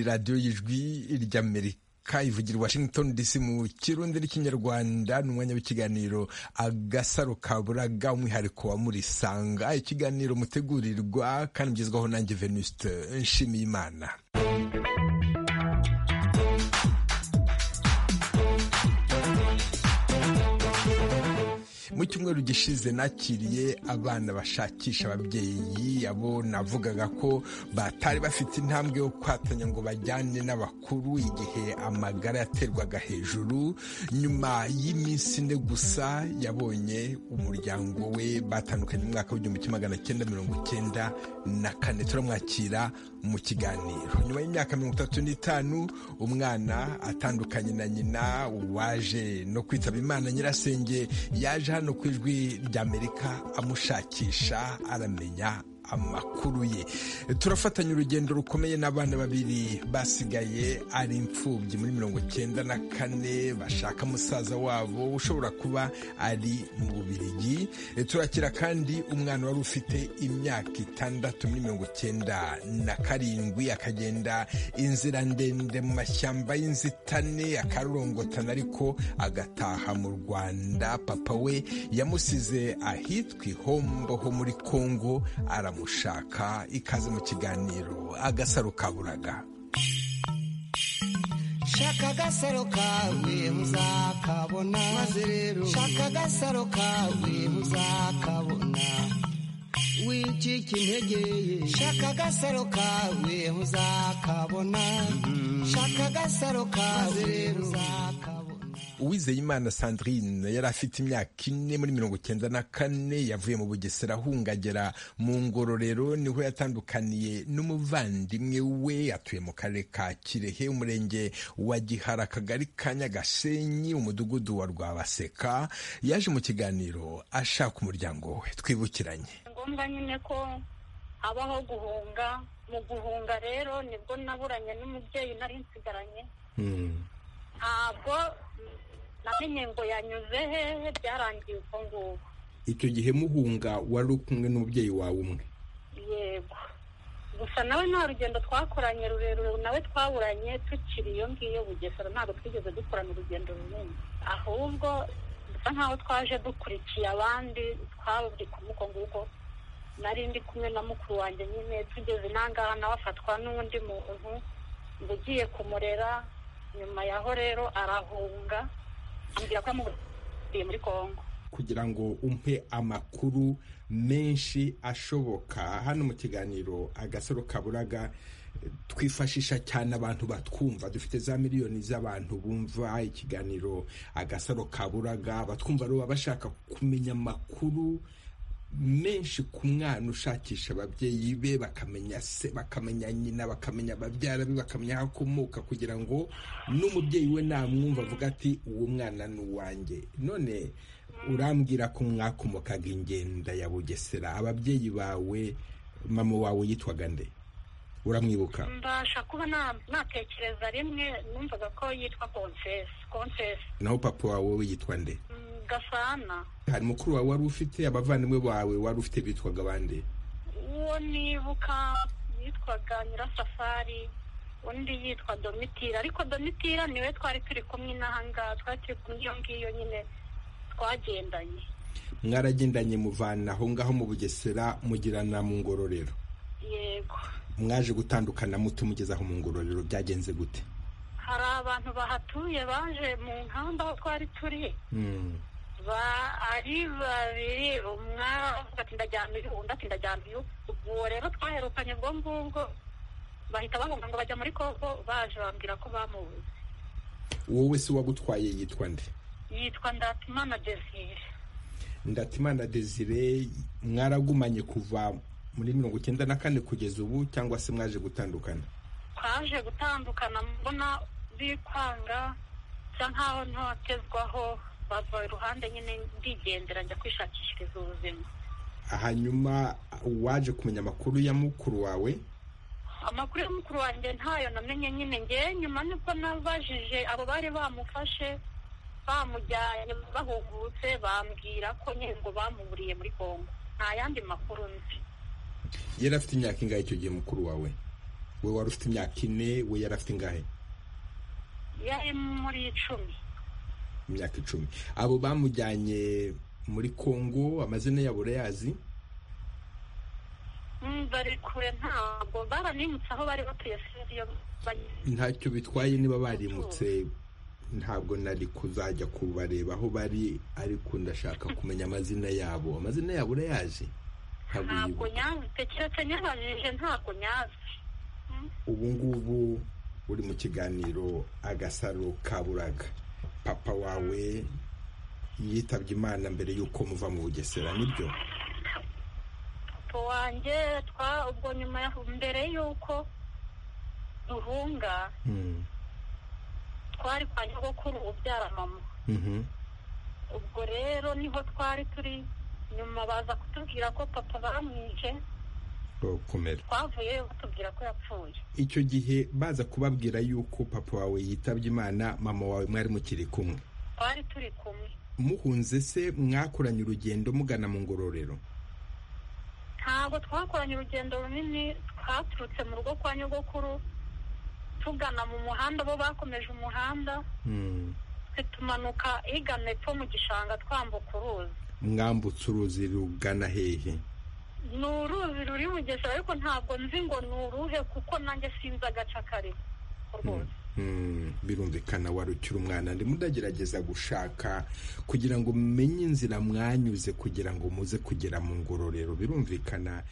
radiyo y'ijwi ry'amerika ivugira washington dc mu kirundi n'ikinyarwanda ni umwanya w'ikiganiro agasaro kaburaga umwihariko wa murisanga ikiganiro mutegurirwa kandi mugezwaho nanjye venuste nshimiye imana mu cyumweru gishize nakiriye abana bashakisha ababyeyi abo navugaga ko batari bafite intambwe yo kwatanya ngo bajyane n'abakuru igihe amagara yaterwaga hejuru nyuma y'iminsi ine gusa yabonye umuryango we batandukanye mu mwaka w'igihumbi kimwe magana cyenda mirongo icyenda na kane turamwakira mu kiganiro nyuma y'imyaka mirongo itatu n'itanu umwana atandukanye na nyina waje no kwitaba imana nyirasenge yaje hano ku ijwi ry'amerika amushakisha aramenya amakuru ye turafatanya urugendo rukomeye n'abana babiri basigaye ari imfubyi muri mirongo icyenda na kane bashaka musaza wabo ushobora kuba ari mu bubirigi turakira kandi umwana wari ufite imyaka itandatu muri mirongo icyenda na karindwi akagenda inzira ndende mu mashyamba y'inzitane akarorongotana ariko agataha mu rwanda papa we yamusize ahitwa ihombo ho muri kongo ara mushaka ikaze mu kiganiro agasaro kaburaga shaka agasaro kawe muzakabona maze rero shaka agasaro kawe muzakabona wicika integeye shaka agasaro kawe muzakabona shaka agasaro kawe muzakabona uwizeyimana sandrine yari afite imyaka ine muri mirongo icyenda na kane yavuye mu bugesera ahungagera mu ngororero niho yatandukaniye n'umuvandimwe we atuye mu karere ka kirehe umurenge wa gihara akagari ka nyagashenyi umudugudu wa rwabaseka yaje mu kiganiro ashaka umuryango we twibukiranye ngombwa nyine ko habaho guhunga mu guhunga rero nibwo naburanye n'umubyeyi nari nsigaranye ntabwo namenye ngo yanyuze hehe byarangiye uko nguko icyo gihe muhunga wari uri kumwe n'umubyeyi wawe umwe yego gusa nawe nta rugendo twakoranye rurerure nawe twaburanye tukiri iyo ngiyo bugesera ntabwo twigeze dukorana urugendo runini ahubwo dusa nkaho twaje dukurikiye abandi twaburi kumuko nguko nari ndi kumwe na mukuru wanjye nyine tugeze n'ahangaha nawe afatwa n'undi muntu ngo ugiye kumurera nyuma yaho rero arahunga ambwira ko amubwiye muri kongo kugira ngo umpe amakuru menshi ashoboka hano mu kiganiro agasaro kaburaga twifashisha cyane abantu batwumva dufite za miliyoni z'abantu bumva ikiganiro agasaro kaburaga batwumva baba bashaka kumenya amakuru menshi ku mwana ushakisha ababyeyi be bakamenya se bakamenya nyina bakamenya babyara be bakamenya aho akomoka kugira ngo n'umubyeyi we namwumva avuga ati uwo mwana ni uwanjye none urambwira ko mwakomokaga ingenda ya bugesera ababyeyi bawe mama wawe yitwaga nde uramwibuka mbasha kuba natekereza rimwe numvaga ko yitwa konsesi konsesi naho papa wawe we yitwa nde gasana hari mukuru wawe wari ufite abavandimwe bawe wari ufite bitwaga abandi uwo nibuka yitwaga nyirasafari undi yitwa domitira ariko domitira niwe twari turi kumwe n'ahangaha twari turi kumwe iyo ngiyo nyine twagendanye mwaragendanye muvana aho ngaho mu bugesera mugirana mu ngororero yego mwaje gutandukana muto mugezaho mu ngororero byagenze gute hari abantu bahatuye baje mu nkamba aho twari turi ari babiri umwe avuga ati ndajyana uyu undi ati ndajyana uyu ubu rero twaherukanye ubwo ngubwo bahita bahunga ngo bajya muri kongo baje bambwira ko bamubuze wowe se wagutwaye yitwa nde yitwa ndatimana desire ndatimana desire mwaragumanye kuva muri mirongo icyenda na kane kugeza ubu cyangwa se mwaje gutandukana twaje gutandukana mbona bikwanga bisa nkaho ntatezwaho bava iruhande nyine ndigendera njya kwishakishiriza ubuzima hanyuma uwaje kumenya amakuru ya mukuru wawe amakuru ya mukuru wanjye ntayo namenye nyine ngewe nyuma nibwo nabajije abo bari bamufashe bamujyanye bahugutse bambwira ko nyine ngo bamuburiye muri kongo nta yandi makuru nzi yari afite imyaka ingahe icyo gihe mukuru wawe we wari ufite imyaka ine we yari afite ingahe yari muri icumi imyaka icumi abo bamujyanye muri kongo amazina yabo urayazi Mm, bari kure ntabwo baranimutse aho bari batuye sinzi iyo bageze ntacyo bitwaye niba barimutse ntabwo nari kuzajya kubareba aho bari ariko ndashaka kumenya amazina yabo amazina yabo urayazi ntabwo ntabwo uyibuka nyazite keretse nyabajije ntabwo nyazi ubu ngubu uri mu kiganiro agasaro kaburaga papa wawe yitabye imana mbere y'uko muva mu bugesera nibyo papa wanjye twa ubwo nyuma ya mbere y'uko duhunga Mm, twari kwa nyogokuru ubyara mama mhm, ubwo rero niho twari turi nyuma baza kutubwira ko papa bamwice urakomera twavuyeyo batubwira ko yapfuye icyo gihe baza kubabwira y'uko papa wawe yitabye imana mama wawe mwari mukiri kumwe twari turi kumwe muhunze se mwakoranye urugendo mugana mu ngororero ntabwo twakoranye urugendo runini twaturutse mu rugo kwa nyogokuru tugana mu muhanda bo bakomeje umuhanda Mm. twe tumanuka igana epfo mu gishanga twambuka uruzi mwambutse uruzi rugana hehe ni uruzi ruri bugesera ariko ntabwo nzi ngo ni uruhe kuko nanjye sinzi agace karimo rwose Mm, birumvikana wari ukiri umwana ndimo ndagerageza gushaka kugira ngo mumenye inzira mwanyuze kugira ngo muze kugera mu ngororero birumvikana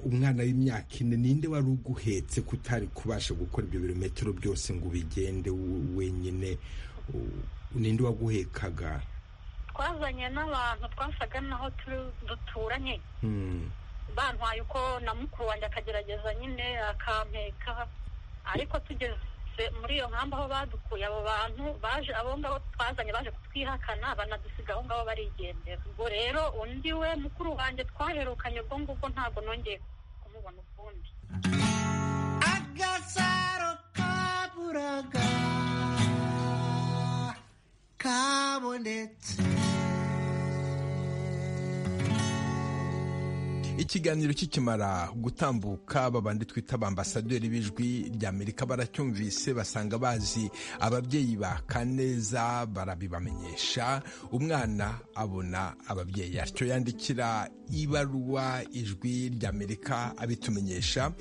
uh, umwana w'imyaka ine ninde wari uguhetse kutari kubasha gukora ibyo birometero byose ngo ubigende w- wenyine U- ninde waguhekaga twazanye n'abantu twasaga naho turi- duturanye Mm, bantwaye uko na mukuru wanjye akagerageza nyine akampeka ariko tugeze muri iyo nkambi aho badukuye abo bantu baje abo ngabo twazanye baje kutwihakana banadusiga aho ngabo barigendera ubwo rero undi we mukuru wanjye twaherukanye ubwo ngubwo ntabwo nongeye kumubona ukundi agasaro kaburaga kabonetse ikiganiro kikimara gutambuka babandi twita abambasaderi b'ijwi ry'amerika baracyumvise basanga bazi ababyeyi baka neza barabibamenyesha umwana abona ababyeyi atyo yandikira ibaruwa ijwi ry'amerika abitumenyesha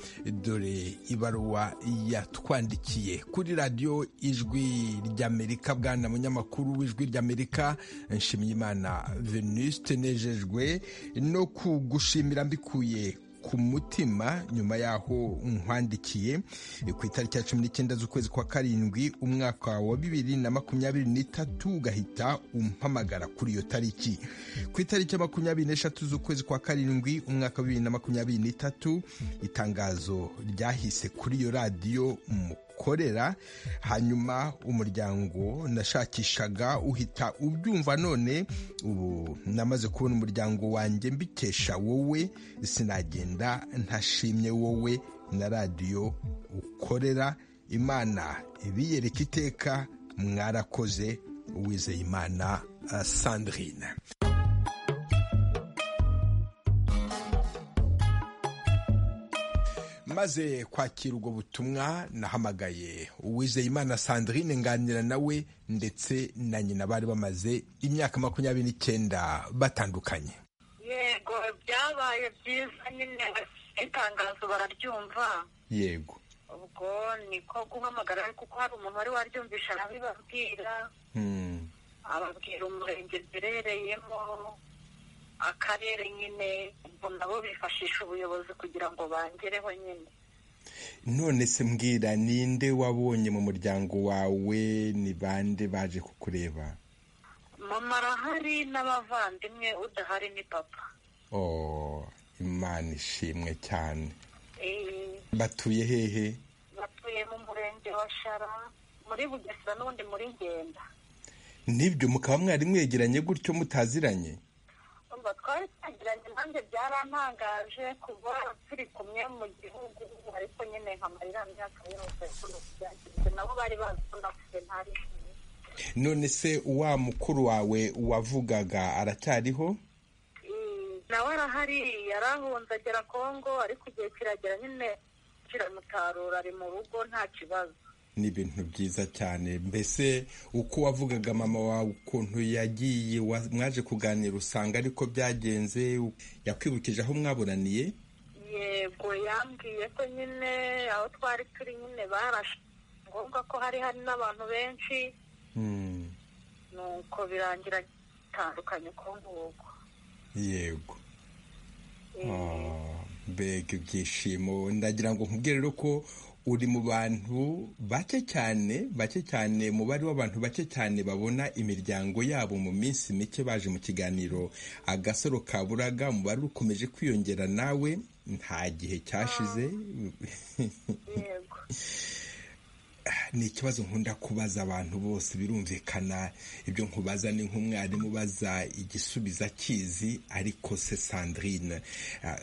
dore ibaruwa yatwandikiye kuri radiyo ijwi ry'amerika bwana munyamakuru w'ijwi ry'amerika nshimiyimana venuste nejejwe no kugushimira mbikuye ku mutima nyuma y'aho nkwandikiye ku itariki ya cumi n'icyenda z'ukwezi kwa karindwi umwaka wa bibiri na makumyabiri n'itatu ugahita umpamagara kuri iyo tariki ku itariki ya makumyabiri n'eshatu z'ukwezi kwa karindwi umwaka wa bibiri na makumyabiri n'itatu itangazo ryahise kuri iyo radiyo mu korera hanyuma umuryango nashakishaga uhita ubyumva none ubu namaze kubona umuryango wanjye mbikesha wowe sinagenda ntashimye wowe na radiyo ukorera imana ibiyereka iteka mwarakoze uwizeye imana sandrine maze kwakira ubwo butumwa nahamagaye uwizeyimana sandrine nganira nawe ndetse na nyina bari bamaze imyaka makumyabiri n'icyenda batandukanye yego byabaye byiza nyine itangazo bararyumva yego ubwo niko guhamagara ariko kuko hari umuntu wari waryumvisha arabibabwira Mm, ababwira umurenge duherereyemo akarere nyine ubwo nabo bifashisha ubuyobozi kugira ngo bangereho nyine none se mbwira ninde wabonye mu muryango wawe ni bande baje kukureba mama arahari n'abavandimwe udahari ni papa oh, imana ishimwe cyane Eh, batuye hehe batuye mu murenge wa shara muri bugesera n'ubundi muri ngenda nibyo mukaba mwari mwegeranye gutyo mutaziranye ubwo twari twagiranye nanjye byarantangaje kuba turi kumwe mu gihugu ariko nyine nkamarira myaka yose byagenze nabo bari bazi ko napfuye ntari none se wa mukuru wawe wavugaga aracyariho nawe arahari yarahunze agera kongo ariko igihe kiragera nyine mutarura ari mu rugo nta kibazo ni ibintu byiza cyane mbese uko wavugaga mama wawe ukuntu yagiye mwaje kuganira usanga ariko byagenze yakwibukije aho mwaburaniye yego yambwiye ko nyine aho twari turi nyine barashe ngombwa ko hari hari n'abantu benshi nuko birangira bitandukanye uko nguko yego mbega ibyishimo ndagira ngo nkubwire rero ko uri mu bantu bake cyane bake cyane umubare w'abantu bake cyane babona imiryango yabo mu minsi mike baje mu kiganiro agasoro kaburaga umubare ukomeje kwiyongera nawe nta gihe cyashize ni ikibazo nkunda kubaza abantu bose birumvikana ibyo nkubaza ni nk'umwarimu ubaza igisubiza akizi ariko se sandrine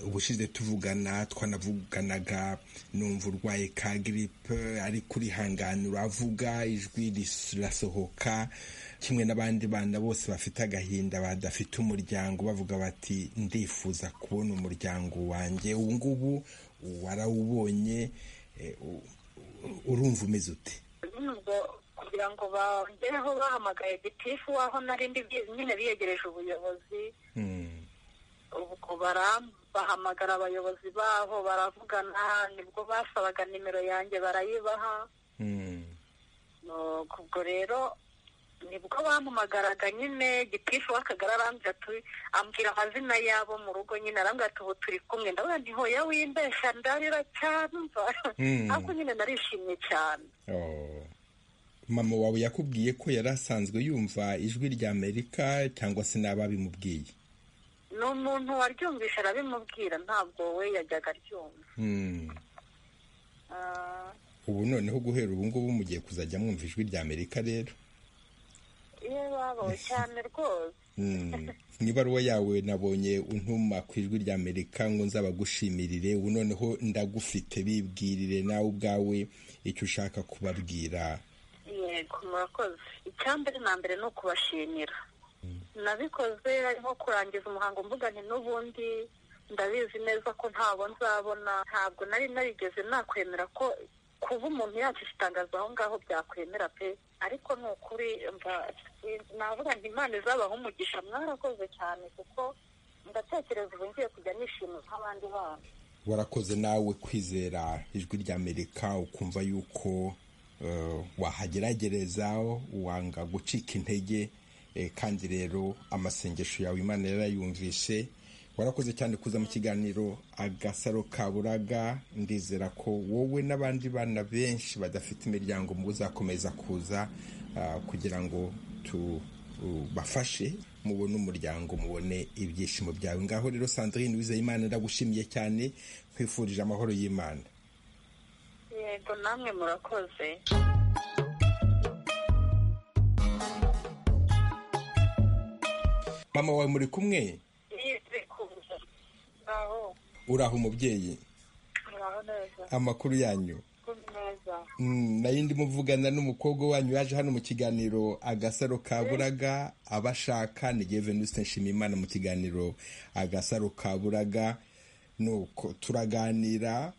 ubushize tuvugana twanavuganaga numva urwaye ka giripe ariko urihangana uravuga ijwi rirasohoka kimwe n'abandi bana bose bafite agahinda badafite umuryango bavuga bati ndifuza kubona umuryango wanjye ubu ngubu warawubonye urumva umeze ute nubwo kugira ngo bongereho bahamagaye gitifu waho narindi nyine biyegereje ubuyobozi ubwo bahamagara abayobozi baho baravugana nibwo basabaga nimero yanjye barayibaha ubwo rero nibwo bampamagaraga nyine gitifu w'akagari arambwira ati ambwira amazina y'abo mu rugo nyine arambwira ati ubu turi kumwe ndabona ntiho ya wimbesha ndarira cyane ariko nyine narishimye cyane mama wawe yakubwiye ko yari asanzwe yumva ijwi rya amerika cyangwa se n'ababimubwiye ni umuntu waryumvisha arabimubwira ntabwo we yajyaga aryumva ubu noneho guhera ubu ngubu mugiye kuzajya mwumva ijwi rya amerika rero iyo babaho cyane rwose mu ibaruwa yawe nabonye untuma ku ijwi rya amerika ngo nzabagushyimirire ubu noneho ndagufite bibwirire nawe ubwawe icyo ushaka kubabwira yego murakoze icyambere na mbere ni ukubashimira nabikoze harimo kurangiza umuhango mbugane n'ubundi ndabizi neza ko ntabo nzabona ntabwo nari narigeze nakwemera ko kuba umuntu yakisha itangazo aho ngaho byakwemera pe ariko ni ukuri navuga ngo imana izabaho umugisha mwarakoze cyane kuko ndatekereza ubu ngiye kujya nishima nk'abandi bana warakoze nawe kwizera ijwi rya amerika ukumva yuko wahageragereza wanga gucika intege kandi rero amasengesho yawe imana yarayumvise warakoze cyane kuza mu kiganiro agasaro kaburaga ndizera ko wowe n'abandi bana benshi badafite imiryango mu uzakomeza kuza kugira ngo tubafashe mubone umuryango mubone ibyishimo byawe ngaho rero sandrine wizeyimana ndagushimiye cyane nkwifurije amahoro y'imana yego namwe murakoze mama wawe muri kumwe uraho umubyeyi amakuru yanyu nayo ndimo muvugana n'umukobwa wanyu yaje hano mu kiganiro agasaro kaburaga abashaka ni Venuste nshimiyimana mu kiganiro agasaro kaburaga nuko turaganira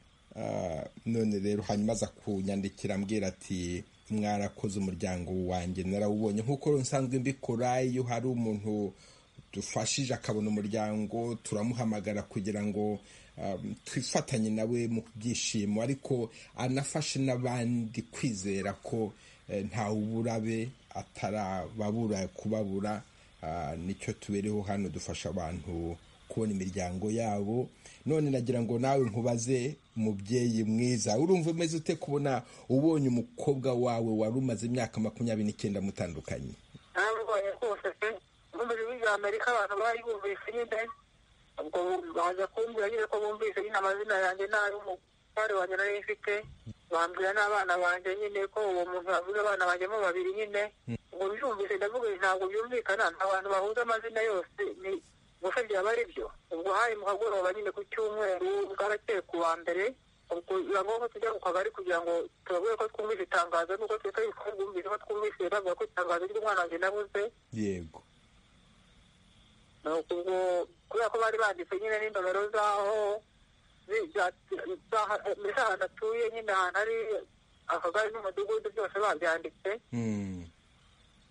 none rero hanyuma aza kunyandikira ambwira ati mwarakoze umuryango wanjye narawubonye nk'uko nsanzwe mbikora iyo hari umuntu dufashije akabona umuryango turamuhamagara kugira ngo twifatanye nawe mu byishimo ariko anafashe n'abandi kwizera ko ntawe uburabe atarababura kubabura nicyo tubereho hano dufasha abantu kubona imiryango yabo none nagira ngo nawe nkubaze mubyeyi mwiza urumva umeze ute kubona ubonye umukobwa wawe wari umaze imyaka makumyabiri n'icyenda mutandukanye amerika abantu bari bumvise nyine ubwo baza kumbwira nyine ko bumvise nyine amazina yanjye n'ay'umugore wanjye nari mfite bambwira n'abana banjye nyine ko uwo muntu bavuze abana banjye mo babiri nyine ngo byumvise ndavuga ntabwo byumvikana nta bantu bahuza amazina yose ni gusa byaba ari byo ubwo hari mu kagoroba nyine ku cyumweru bwarakeye ku wa mbere ubwo biba ngombwa tujya mu kagari kugira ngo turabwire ko twumvise itangazo nuko twita ko twumvise ko twumvise bavuga ko itangazo ry'umwana wanjye nabuze yego ubwo kubera ko bari banditse nyine n'indobero z'aho mbese ahantu atuye nyine ahantu ari akagari n'umudugudu byose babyanditse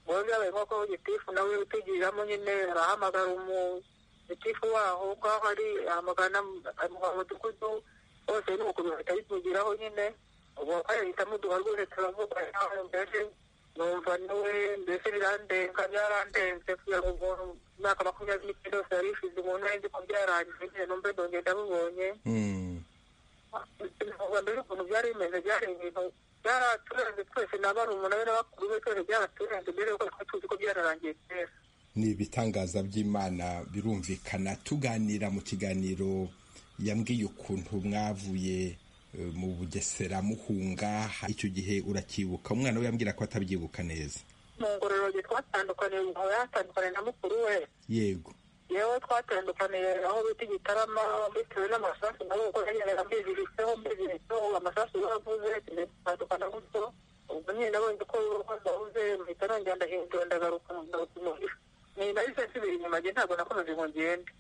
ngo byabaye nk'uko gitifu nawe utugiriramo nyine arahamagara umugitifu waho nk'aho ari ahamagara mu mudugudu hose ni ukuntu bahita bitugiraho nyine ubu bakayahitamo uduha rwose turavuga nawe mbese numva niwe mbese birandenga byarandenze kugira ngo umuntu imyaka makumyabiri n'icyenda yose yari ishize umuntu nari ko byarangiye nyine numve ndongeye ndabibonye mbere ukuntu byari bimeze byari ibintu byaraturenze twese n'abana umunani n'abakuru be twese byaraturenze mbere yuko twari tuzi ko byararangiye kera ni ibitangaza by'imana birumvikana tuganira mu kiganiro yambwiye ukuntu mwavuye mu bugesera muhunga icyo gihe uracyibuka umwana we yambwira ko atabyibuka neza mu ngororero twatandukaniye umugabo yatandukaniye na mukuru we yego yewe twatandukaniye aho bita igitarama bitewe n'amasasu nawe uko yagendaga mbiziritseho mbiziritseho amasasu bavuze tugenda gutyo ubwo nyine nabonye ko bahuze mpita nongera ndahindura ndagaruka ndagaruka umugisha ni nahise nsubira inyuma njye ntabwo nakomeza ngo ngende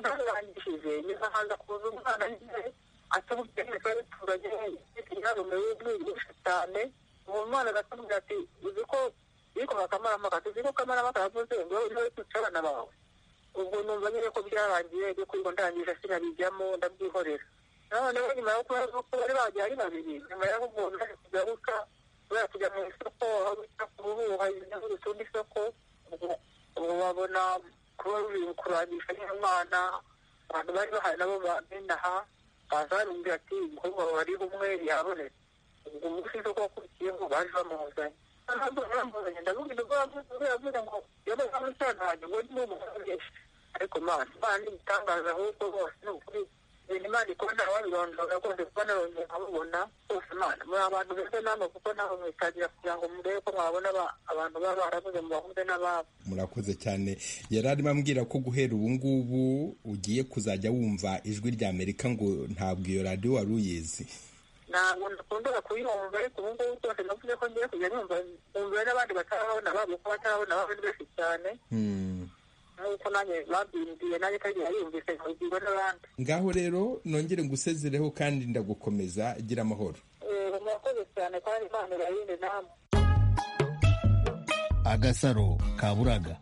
ntarangishije nzahanza kuza umwana nyine atamubwira neza abituranye yarumiwe mwigisha cyane uwo mwana agatubwira ati uzi ko ariko bakamarama kati uzi ko kamarama karavuze ngo wowe ntari kwica abana bawe ubwo numva nyine ko byarangiye byo kwiga ndangije sinabijyamo ndabyihorera noneho nyuma yo kubaza ko bari bagiye ari babiri nyuma yo umuntu ari kugaruka kubera kujya mu isoko aho bita kuruhuha ibintu rusundi isoko ubwo babona kuba ruri kurangisha nyine umwana abantu bari bahari nabo bamenaha baza barumbwira ati umukobwa bari umwe yabonetse ubwo umunsi isoko wakurikiyeho baje bamuzanye ariko mana imana ni igitangaza ahubwo bose ni ukuri ibintu imana ikora nta wabirondora rwose kuba narongeye nkabubona bose imana muri abantu beza namwe kuko nabo mwitagira kugira ngo murebe ko mwabona abantu baba barabuze mubahuze n'ababo murakoze cyane yari arimo ambwira ko guhera ubu ngubu ugiye kuzajya wumva ijwi rya amerika ngo ntabwo iyo radiyo wari uyizi ntabwo dukunda kuyumva ariko ubu ngubu twose navuze ko ngiye kujya numva numva n'abandi batarabona babo ko batarabona babo ni benshi cyane nk'uko nanjye babyirindiye nanjye kandi yumvise nkabibwirwa n'abandi ngaho rero nongere ngusezereho kandi ndagukomeza gira amahoro murakoze cyane kandi imana irayinde namwe agasaro kaburaga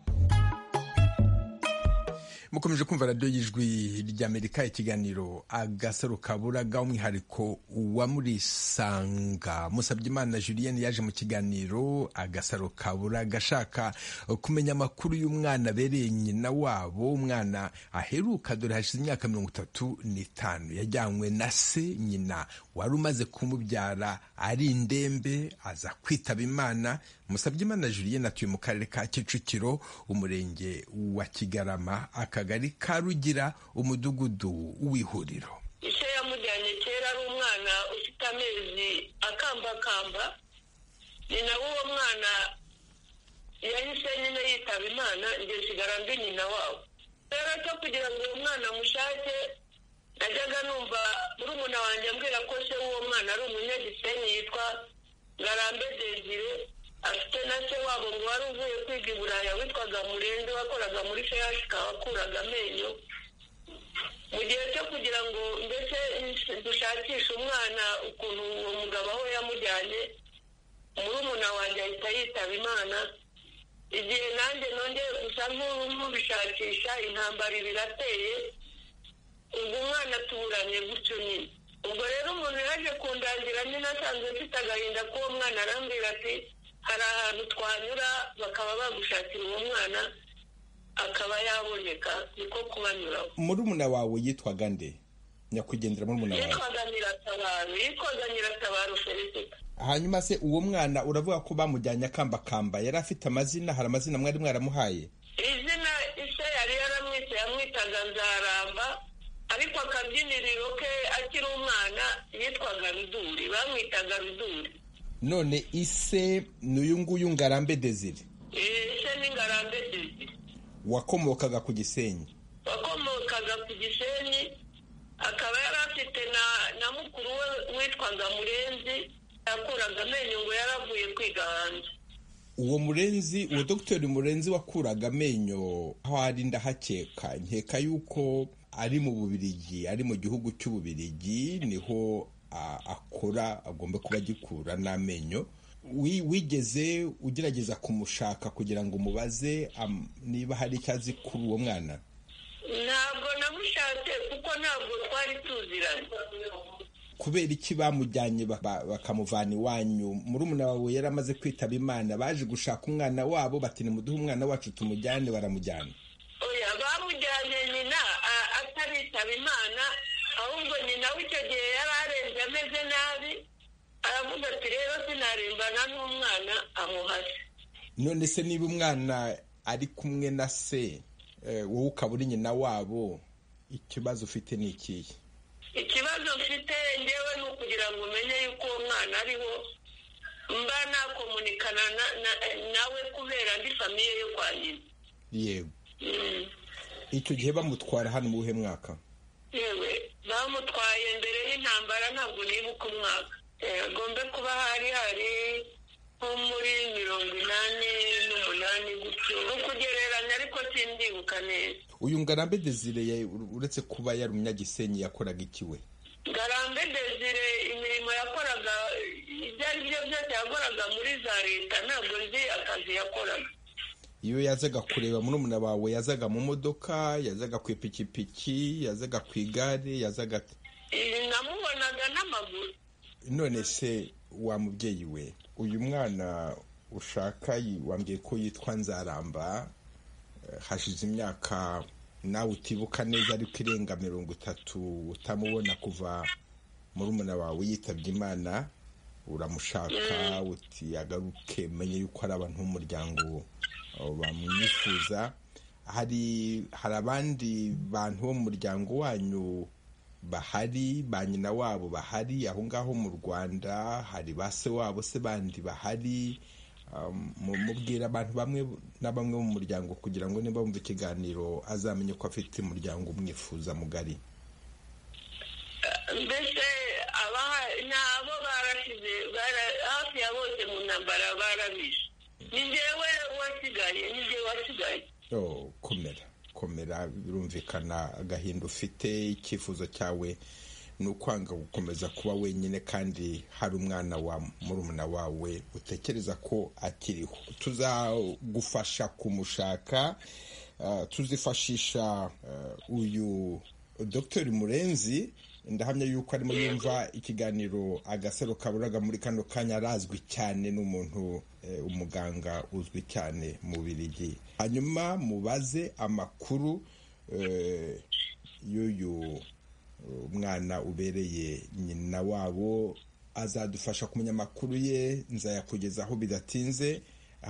mukomeje kumva radiyo y'ijwi ry'amerika ikiganiro agasaro kaburaga umwihariko wa murisanga musabyimana julienne yaje mu kiganiro agasaro kaburaga ashaka kumenya amakuru y'umwana abereye nyina wabo umwana aheruka dore hashize imyaka mirongo itatu n'itanu yajyanywe na se nyina wari umaze kumubyara ari indembe aza kwitaba imana musabyimana julienne atuye mu karere ka kicukiro umurenge wa kigarama akagari ka rugira umudugudu w'ihuriro icyo yamujyanye kera ari umwana ufite amezi akambakamba ni nawe uwo mwana yahise nyine yitaba imana njye nsigara mbi nyina wabo rero cyo kugira ngo uwo mwana amushake najyaga numva murumuna wanjye ambwira ko se w'uwo mwana ari umunyagisenyi yitwa ngarambe dezire afite na se wabo ngo wari uvuye kwiga i buraya witwaga murenzi wakoraga muri feyashika wakuraga amenyo mu gihe cyo kugira ngo ndetse dushakishe umwana ukuntu uwo mugabo aho yamujyanye murumuna wanjye ahita yitaba imana igihe nanjye nongeye gusa nk'ubishakisha intambara birateye ubwo umwana tuburanye gutyo nyine ubwo rero umuntu yaje kundangira nyine asanzwe mfite agahinda k'uwo mwana arambwira ati hari ahantu twanyura bakaba bagushakira uwo mwana akaba yaboneka niko kubanyuraho murumuna wawe yitwaga nde nyakwigendera murumuna wawe yitwaga nyiratabaru yitwaga nyiratabaru felicita hanyuma se uwo mwana uravuga ko bamujyanye akambakamba yari afite amazina hari amazina mwari mwaramuhaye izina ise yari yaramwise yamwitaga nzaramba ariko akabyiniriro ke akiri umwana yitwaga ruduri bamwitaga ruduri none ise ni uyu nguyu ngarambe desire ese ni ngarambe dede wakomokaga ku gisenyi wakomokaga ku gisenyi akaba yari afite na na mukuru we witwaga murenzi yakuraga amenyo ngo yaravuye kwiga hanze uwo murenzi uwo dogiteri murenzi wakuraga amenyo aho ari ndahakeka nkeka yuko ari mu bubirigi ari mu gihugu cy'ububirigi niho a- akora agomba kuba agikura n'amenyo Wi- wigeze ugerageza kumushaka kugira ngo umubaze am- niba hari icyo azi kuri uwo mwana ntabwo namushatse kuko ntabwo twari tuziranye kubera iki bamujyanye baka- bakamuvana iwanyu murumuna wawe yari amaze kwitaba imana baje gushaka umwana wabo bati nimuduhe umwana wacu tumujyane baramujyana oya bamujyanye nyina a- ataritaba imana ahubwo nyina w'icyo gihe yari arembye ameze nabi aravuga ati rero sinarimbana n'umwana amuhase none se niba umwana ari kumwe na se eh, wowe ukaba uri nyina wabo ikibazo ufite ni ikihe ikibazo mfite ngewe ni ukugira ngo umenye yuko uwo mwana ariho mba nakomunikana na- na- nawe kubera ndi famiye yo kwa nyina yego Mm. icyo gihe bamutwara hano mu buhe mwaka yewe bamutwaye mbere y'intambara ntabwo nibuka umwaka agombe kuba hari hari nko muri mirongo inani n'umunani gutyo ni ukugereranya ariko simbibuka neza uyu ngarambe desire ya- uretse kuba yari umunyagisenyi yakoraga ikiwe ngarambe desire imirimo yakoraga ibyo ari byo byose yakoraga muri za leta ntabwo nzi akazi yakoraga iyo yazaga kureba murumuna wawe yazaga mu modoka yazaga ku ipikipiki yazaga ku igare yazaga ate? Eh, namubonaga n'amaguru none se wa mubyeyi we uyu mwana ushaka yi- wambwiye ko yitwa nzaramba eh, hashize imyaka nawe utibuka neza ariko irenga mirongo itatu utamubona kuva murumuna wawe yitabye imana uramushaka uti agaruke menye yuko ari abantu b'umuryango eh, bamwifuza hari hari abandi bantu bo mu muryango wanyu bahari ba nyina wabo bahari aho ngaho mu rwanda hari ba se wabo se bandi bahari Um, mu- mubwira abantu bamwe na bamwe mu muryango kugira ngo niba bumva ikiganiro azamenye ko afite umuryango umwifuza mugari mbese abaha nabo barashize bara- hafi ya bose mu ntambara barabishe ni njyewe wasigaye ni njyewe wasigaye oh, komera komera birumvikana agahinda ufite icyifuzo cyawe ni ukwanga gukomeza kuba wenyine kandi hari umwana wa murumuna wawe utekereza ko akiriho tuzagufasha kumushaka ah, tuzifashisha ah, uyu dr murenzi ndahamya yuko arimo yumva ikiganiro agasaro kaburaga muri kano kanya arazwi cyane n'umuntu eh, umuganga uzwi cyane mu birigi hanyuma mubaze amakuru eh, y'uyu umwana ubereye nyina wabo azadufasha kumenya amakuru ye nzayakugezaho bidatinze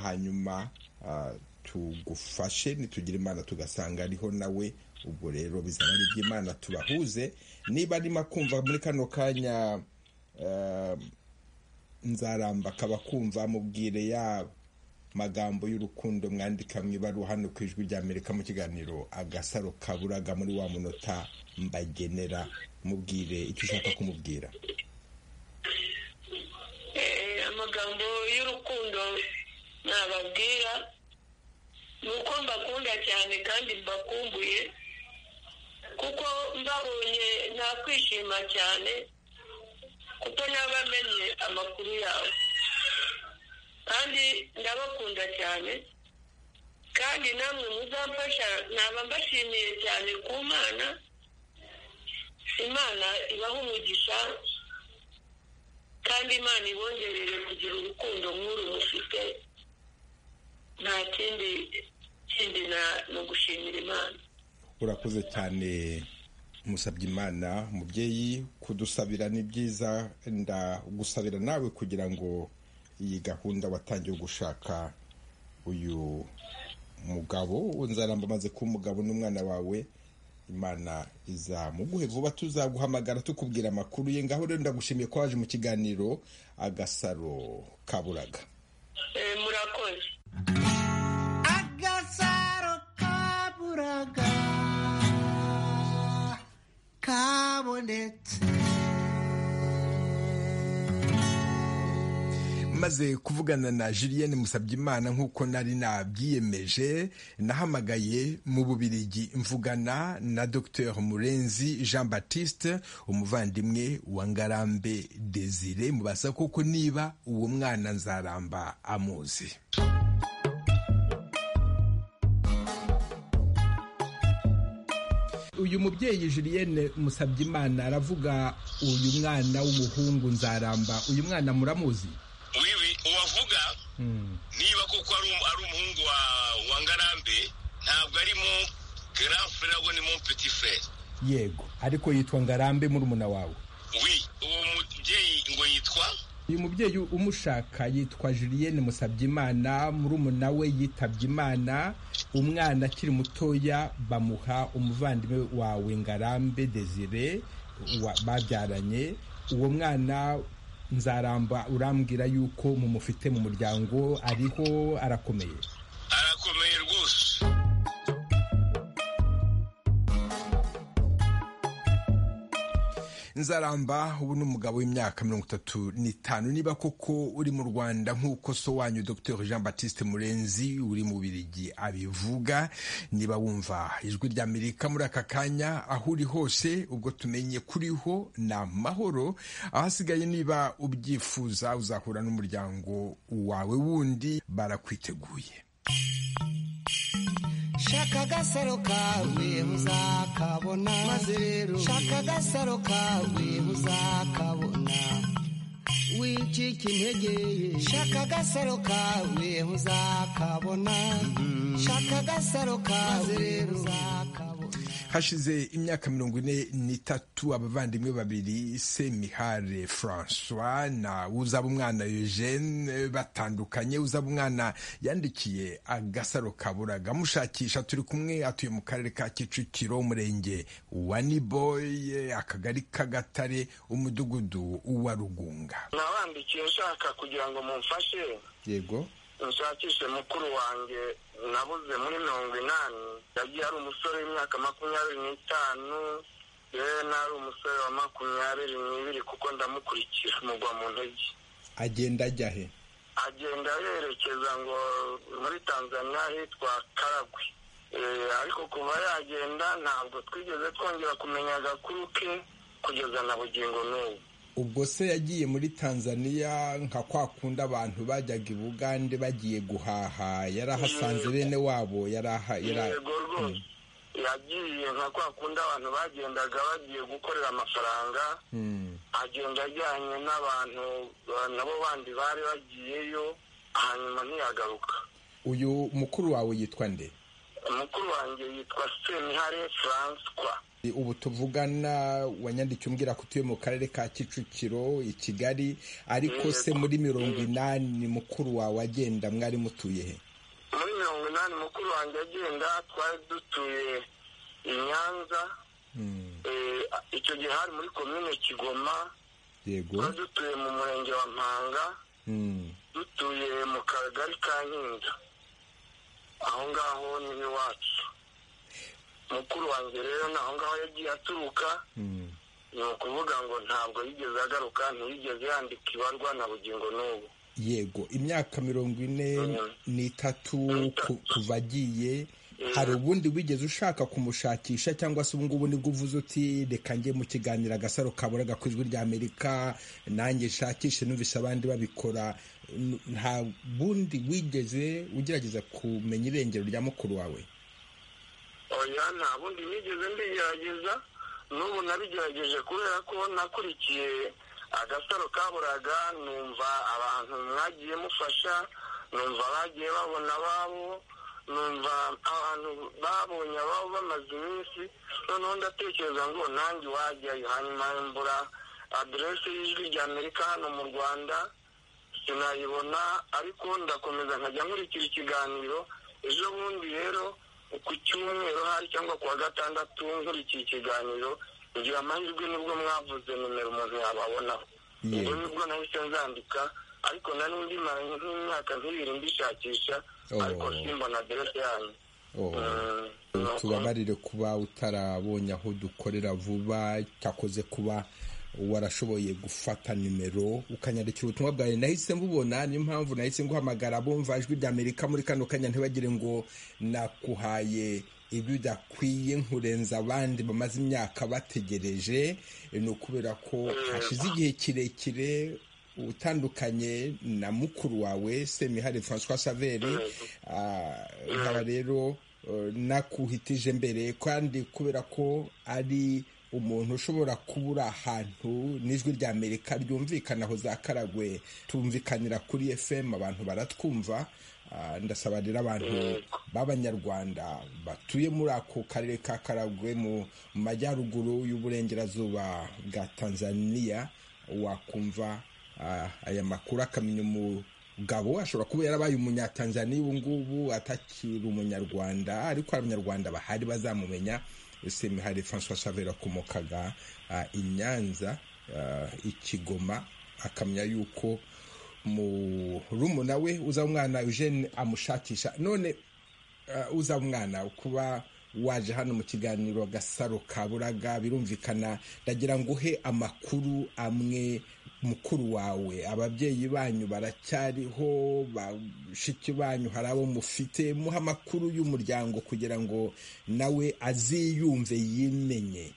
hanyuma ah, tugufashe nitugira imana tugasanga ariho nawe ubwo rero bizaba ari iby'imana tubahuze niba arimo kumva muri kano kanya ah, nzaramba akaba kumva mubwire ya magambo y'urukundo mwandika mu ibaruwa hano ku ijwi rya amerika mu kiganiro agasaro kaburaga muri wa munota mbagenera mubwire icyo ushaka kumubwira Eh, amagambo y'urukundo nababwira ni uko mbakunda cyane kandi mbakumbuye kuko mbabonye nakwishima cyane kuko nabamenye amakuru yawe kandi ndabakunda cyane kandi namwe muzamfasha naba mbashimiye cyane ku mana imana ibaha umugisha kandi imana ibongerere kugira urukundo nk'uru mufite nta kindi kindi na- ni ugushimira imana urakoze cyane musabye imana mubyeyi kudusabira ni byiza ndagusabira nawe kugira ngo iyi gahunda watangiye gushaka uyu mugabo nzaramba amaze kuba umugabo n'umwana wawe imana izamuguhe vuba tuzaguhamagara tukubwira amakuru ye ngaho rero ndagushimiye ko waje mu kiganiro agasaro kaburaga Eh, murakoze agasaro kaburaga kabonetse maze kuvugana na Julienne Musabyimana nk'uko nari nabyiyemeje nahamagaye mu Bubirigi mvugana na Dr Murenzi Jean Baptiste umuvandimwe wa Ngarambe Desire mubaza koko niba uwo mwana nzaramba amuzi uyu mubyeyi Julienne Musabyimana aravuga uyu mwana w'umuhungu nzaramba uyu mwana muramuzi wiwi uwavuga niba koko ari umuhungu wa ngarambe ntabwo arimo grand frere ahubwo ni mon petit frere yego ariko yitwa ngarambe murumuna wawe wi uwo mubyeyi ngo yitwa uyu mubyeyi umushaka yitwa Julienne Musabyimana murumuna we yitabye imana umwana akiri mutoya bamuha umuvandimwe wawe ngarambe desire wa- babyaranye uwo mwana nzaramba urambwira yuko mumufite mu muryango ariho arakomeye arakomeye rwose nzaramba ubu ni umugabo w'imyaka mirongo itatu n'itanu niba koko uri mu rwanda nk'uko so wanyu dr jean baptiste murenzi uri mu birigi abivuga niba wumva ijwi rya amerika muri aka kanya aho uri hose ubwo tumenye kuriho ni amahoro ahasigaye niba ubyifuza uzahura n'umuryango wawe wundi barakwiteguye shaka agasaro kawe uzakabona maze rero shaka agasaro kawe uzakabona wicika intege shaka agasaro kawe uzakabona shaka agasaro kawe rero uzakabona hashize imyaka mirongo ine n'itatu abavandimwe babiri semihare francois na uzaba umwana eugene batandukanye uzaba umwana yandikiye agasaro kaburaga amushakisha turi kumwe atuye mu karere ka kicukiro umurenge wa niboye akagari k'agatare umudugudu wa rugunga nabandikiye nshaka kugira ngo mumfashe yego nshakishe mukuru wanjye nabuze muri mirongo inani yagiye ari umusore w'imyaka makumyabiri n'itanu yewe nari umusore wa makumyabiri n'ibiri kuko ndamukurikira mugwa mu ntege agenda ajya he agenda yerekeza ngo muri tanzania hitwa karagwe Eh, ariko kuva yagenda ntabwo twigeze twongera kumenya agakuru ke kugeza na bugingo n'ubu ubwo se yagiye muri tanzaniya nka kwa kundi abantu bajyaga i bugande bagiye guhaha yarahasanze bene wabo yaraha yara- yego rwose yagiye nka kwa kundi abantu bagendaga bagiye gukorera amafaranga Mm. agenda ajyanye n'abantu ba- nabo bandi bari bagiyeyo hanyuma ntiyagaruka uyu mukuru wawe yitwa nde umukuru wanjye yitwa semihare francois ubu tuvugana wanyandikiye umbwira ko utuye mu karere ka kicukiro i kigali ariko se muri mirongo inani mukuru wawe agenda mwari mutuye he muri mirongo inani mukuru wanjye agenda twari dutuye i nyanza Eh, icyo gihe hari muri komine kigoma yego twari dutuye mu murenge wa mpanga Mm. dutuye mu kagari ka nkinda aho ngaho ni iwacu mukuru wanjye rero ni aho ngaho yagiye aturuka Mm. ni ukuvuga ngo ntabwo yigeze agaruka ntiyigeze yandika ibarwa na bugingo n'ubu yego imyaka mirongo ine n'itatu ku- kuva agiye hari ubundi wigeze ushaka kumushakisha cyangwa se ubungubu nibwo uvuze uti reka njye mu kiganiro agasaro kaburaga ku ijwi rya amerika nanjye nshakishe numvise abandi babikora N- nta bundi wigeze ugerageza kumenya irengero rya mukuru wawe oya nta bundi nigeze mbigerageza n'ubu nabigerageje kubera ko nakurikiye agasaro kaburaga numva abantu mwagiye mufasha numva bagiye babona ababo numva abantu babonye ababo bamaze iminsi noneho ndatekereza ngo nanjye wajyayo hanyuma mbura aderesi y'ijwi rya amerika hano mu rwanda sinayibona ariko ndakomeza nkajya nkurikira ikiganiro ejo bundi rero ku cyumweru hari cyangwa ku wa gatandatu nkurikiye ikiganiro kugira amahirwe nibwo mwavuze nimero umuntu yababonaho Yego. ubwo nibwo nahise nzandika ariko nari ndimaranye nk'imyaka nk'ibiri mbishakisha Oh. ariko simbona aderesi yanyu Oh. Mm, tubabarire kuba utarabonye aho dukorera vuba cyakoze kuba warashoboye gufata nimero ukanyandikira ubutumwa bwawe nahise mbubona niyo mpamvu nahise nguhamagara bumva ijwi rya amerika muri kano kanya ntibagire ngo nakuhaye ibyo udakwiye nkurenza abandi bamaze imyaka bategereje ni ukubera ko hashize igihe kirekire utandukanye na mukuru wawe semihari francois saveri nkaba rero nakuhitije mbere kandi kubera ko ari umuntu ushobora kubura ahantu n'ijwi rya amerika ryumvikana aho za karagwe tumvikanira kuri fm abantu baratwumva ndasaba rero abantu b'abanyarwanda batuye muri ako karere ka karagwe mu majyaruguru y'uburengerazuba bwa tanzania wakumva aya makuru akamenya umugabo ashobora kuba yarabaye umunyatanzaniya ubu ngubu atakiri umunyarwanda ariko abanyarwanda bahari bazamumenya semihari francois savera akomokaga i nyanza ikigoma akamenya yuko murumuna we uza umwana eugene amushakisha none uza umwana kuba waje hano mu kiganiro gasaro ka buraga birumvikana ndagira ngo uhe amakuru amwe mukuru wawe ababyeyi banyu baracyariho bashiki banyu hari abo mufite muha amakuru y'umuryango kugira ngo nawe aziyumve yimenye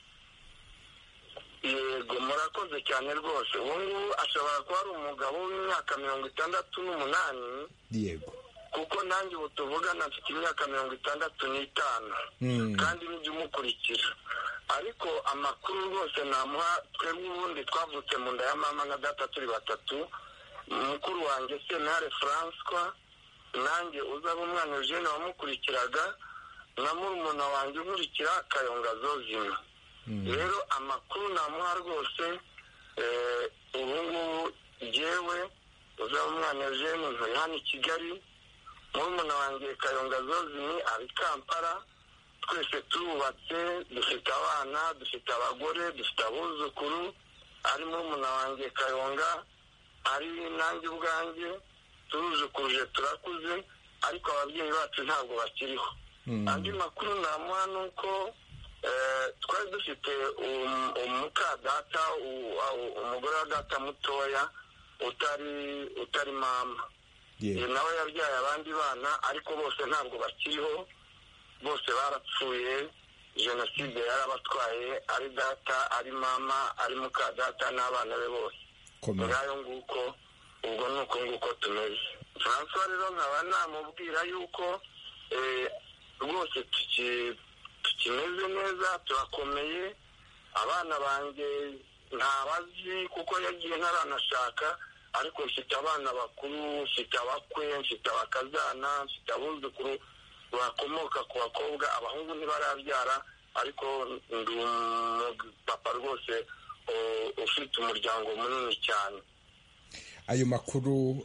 yego murakoze cyane rwose ubu ngubu ashobora kuba ari umugabo w'imyaka mirongo itandatu n'umunani yego kuko nanjye ubu tuvugana mfite imyaka mirongo itandatu n'itanu kandi nijya umukurikira ariko amakuru rwose namuha twebwe ubundi twavutse mu nda ya mama na data turi batatu mukuru wanjye senare francois nanjye uzaba umwana eugene wamukurikiraga na murumuna wanjye unkurikira kayonga zozima rero amakuru namuha rwose ubu ngubu ngewe uzaba umwana eugene nturi hano i kigali murumuna wanjye kayonga zozimi ari kampala twese turubatse dufite abana dufite abagore dufite abuzukuru ari murumuna wanjye kayonga ari nanjye ubwanjye turuzukuruje turakuze ariko ababyeyi bacu ntabwo bakiriho andi makuru namuha ni uko twari dufite umukadata umugore wa data mutoya utari utari mama nawe yabyaye abandi bana ariko bose ntabwo bakiriho bose barapfuye jenoside yarabatwaye ari data ari mama ari muka data n'abana be bose ngayo nguko ubwo ni uko nguko tumeze francois rero nkaba namubwira yuko rwose tukimeze neza turakomeye abana banjye ntabazi kuko yagiye ntaranashaka ariko mfite abana bakuru mfite abakwe mfite abakazana mfite abuzukuru bakomoka ku bakobwa abahungu ntibarabyara ariko ndi umupapa rwose ufite umuryango munini cyane ayo makuru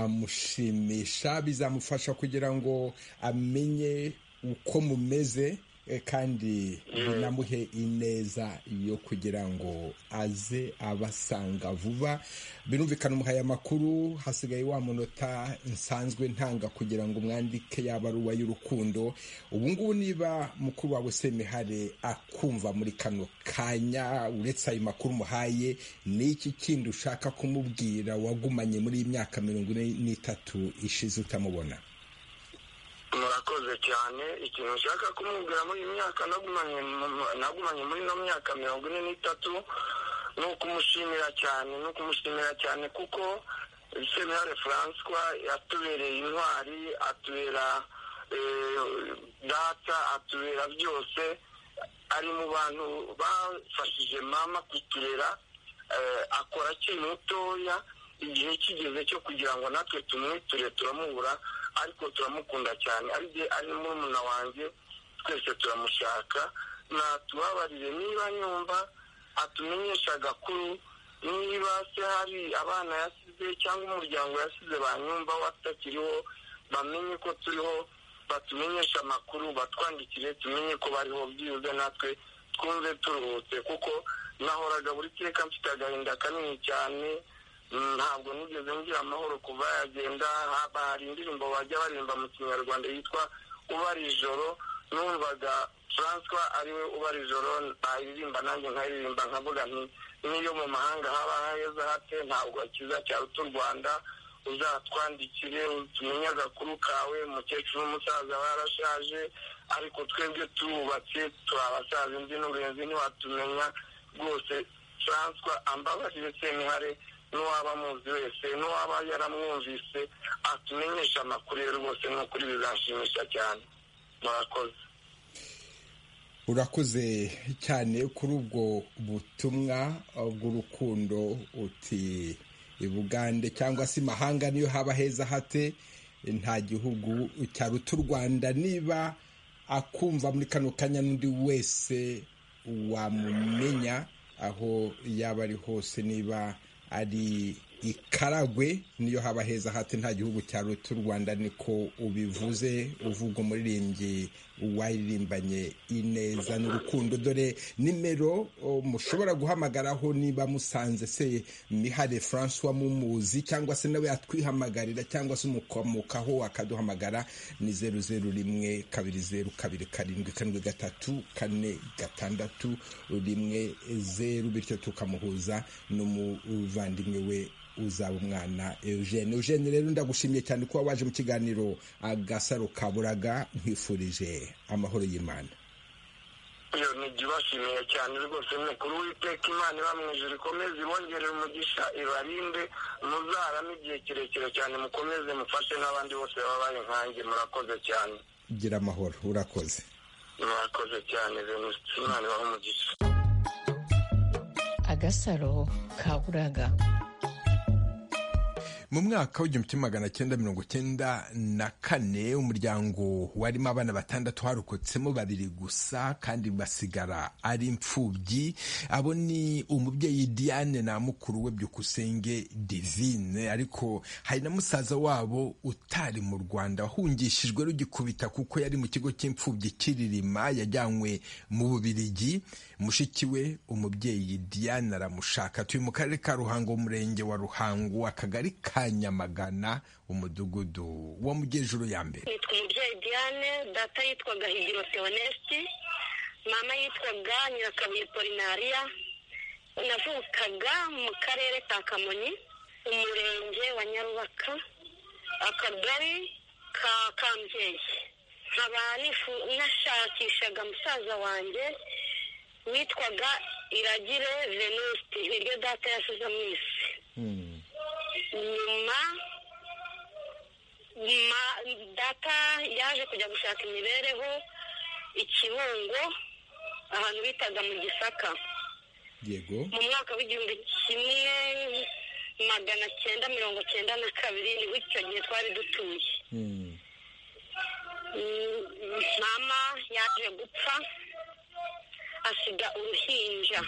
azamushimisha bizamufasha kugira ngo amenye uko mumeze kandi binamuhe ineza yo kugira ngo aze abasanga vuba birumvikana umuhaye amakuru hasigaye wa munota nsanzwe ntanga kugira ngo umwandike yaba ari y'urukundo ubu ngubu niba mukuru wawe semihare akumva muri kano kanya uretse ayo makuru umuhaye ni iki kindi ushaka kumubwira wagumanye muri iyi myaka mirongo ine n'itatu ishize utamubona murakoze cyane ikintu ushaka kumubwira muri iyi myaka nagumanye muri ino myaka mirongo ine n'itatu ni ukumushimira cyane ni ukumushimira cyane kuko senare francois yatubereye intwari atubera data atubera byose ari mu bantu bafashije mama kuturera akora akiri mutoya igihe kigeze cyo kugira ngo natwe tumwiture turamubura ariko turamukunda cyane ari murumuna wanjye twese turamushaka natubabarire niba nyumva atumenyesha agakuru niba se hari abana yasize cyangwa umuryango yasize banyumva batakiriho bamenye ko turiho batumenyeshe amakuru batwandikire tumenye ko bariho byibuze natwe twumve turuhutse kuko nahoraga buri teka mfite agahinda kanini cyane ntabwo nigeze ngira amahoro kuva yagenda haba hari indirimbo bajya baririmba mu kinyarwanda yitwa ubara ijoro numvaga francois ariwe ubara ijoro nayiririmba nanjye nkayiririmba nkavuga nti n'iyo mu mahanga haba heza hate ntabwo akiza cyaruta u rwanda uzatwandikire tumenye agakuru kawe umukecuru n'umusaza barashaje ariko twebwe turubatse turi abasaza imvi n'uburenzi ntiwatumenya rwose turanswa ambabarire semuhare n'uwaba amuzi wese n'uwaba yaramwumvise atumenyesha amakuru ye rwose ni ukuri bizashimisha cyane murakoze urakoze cyane kuri ubwo butumwa bw'urukundo uti ibugande cyangwa se imahanga niyo haba heza hate nta gihugu cyaruta u rwanda niba akumva muri kano kanya n'undi wese wamumenya aho yaba ari hose niba ari ikaragwe niyo haba heza hate nta gihugu cyaruta u rwanda niko ubivuze uvuga umuririmbyi waririmbanye ineza n'urukundo dore nimero mushobora guhamagaraho niba musanze se mihare francois mumuzi cyangwa se nawe yatwihamagarira cyangwa se umukomokaho akaduhamagara ni zeru zeru rimwe kabiri zeru kabiri karindwi karindwi gatatu kane gatandatu rimwe zeru bityo tukamuhuza n'umuvandimwe we uzaba umwana eugene eugene rero ndagushimiye cyane kuba waje mu kiganiro agasaro kaburaga nkwifurije amahoro y'imana iyo ntibashimiye cyane rwose mukuru w'iteka imana iba mu ijoro ikomeze ibongerere umugisha ibarinde muzarame igihe kirekire cyane mukomeze mufashe n'abandi bose babaye nkange murakoze cyane gira amahoro urakoze murakoze cyane imana ibahe umugisha agasaro kaburaga mu mwaka w'igihumbi kimwe magana cyenda mirongo cyenda na kane umuryango warimo abana batandatu harokotsemo babiri gusa kandi basigara ari imfubyi abo ni umubyeyi diane na mukuru we byukusenge divine ariko hari na musaza wabo utari mu rwanda wahungishijwe rugikubita kuko yari mu kigo cy'imfubyi kiririma yajyanywe mu bubirigi mushiki we umubyeyi diane aramushaka tuye mu karere ka ruhango umurenge wa ruhango akagari ka Nyamagana umudugudu wa mugejuru ya mbere yitwa umubyeyi diane data yitwaga higiro teonesiti mama yitwaga nyirakabuye polinariya navukaga mu karere ka kamonyi umurenge wa nyarubaka akagari ka kambyeyi nkaba nashakishaga musaza wanjye witwaga iragire venusti niryo data yasize mu isi nyuma data yaje kujya gushaka imibereho ikibungo ahantu bitaga mu gisaka yego mu mwaka w'igihumbi kimwe magana cyenda mirongo cyenda na kabiri nibwo icyo gihe twari dutuye mama yaje gupfa asiga uruhinja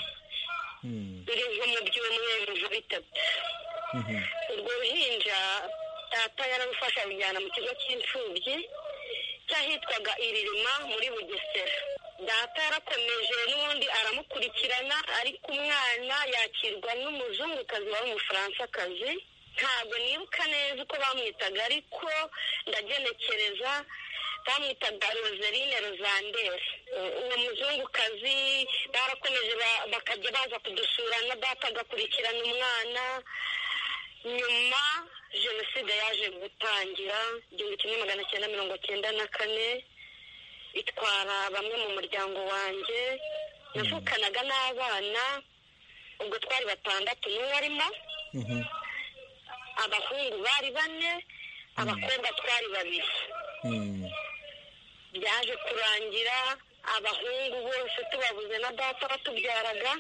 ruriho mu byumweru bitatu urwo ruhinja data yararufasha rujyana mu kigo cy'imfubyi cy'ahitwaga iririma muri bugesera data yarakomeje n'ubundi aramukurikirana ariko umwana yakirwa n'umuzungukazi wari umufaransa ntabwo nibuka neza uko bamwitaga ariko ndagenekereza bamwitaga roserine rozandere uwo muzungukazi barakomeje bakajya baza kudusura na data agakurikirana umwana nyuma jenoside yaje gutangira igihumbi kimwe magana cyenda mirongo cyenda na kane itwara bamwe mu muryango wanjye yavukanaga n'abana ubwo twari batandatu n'uwo arimo abahungu bari bane abakobwa twari babiri byaje kurangira abahungu bose tubabuze na data batubyaraga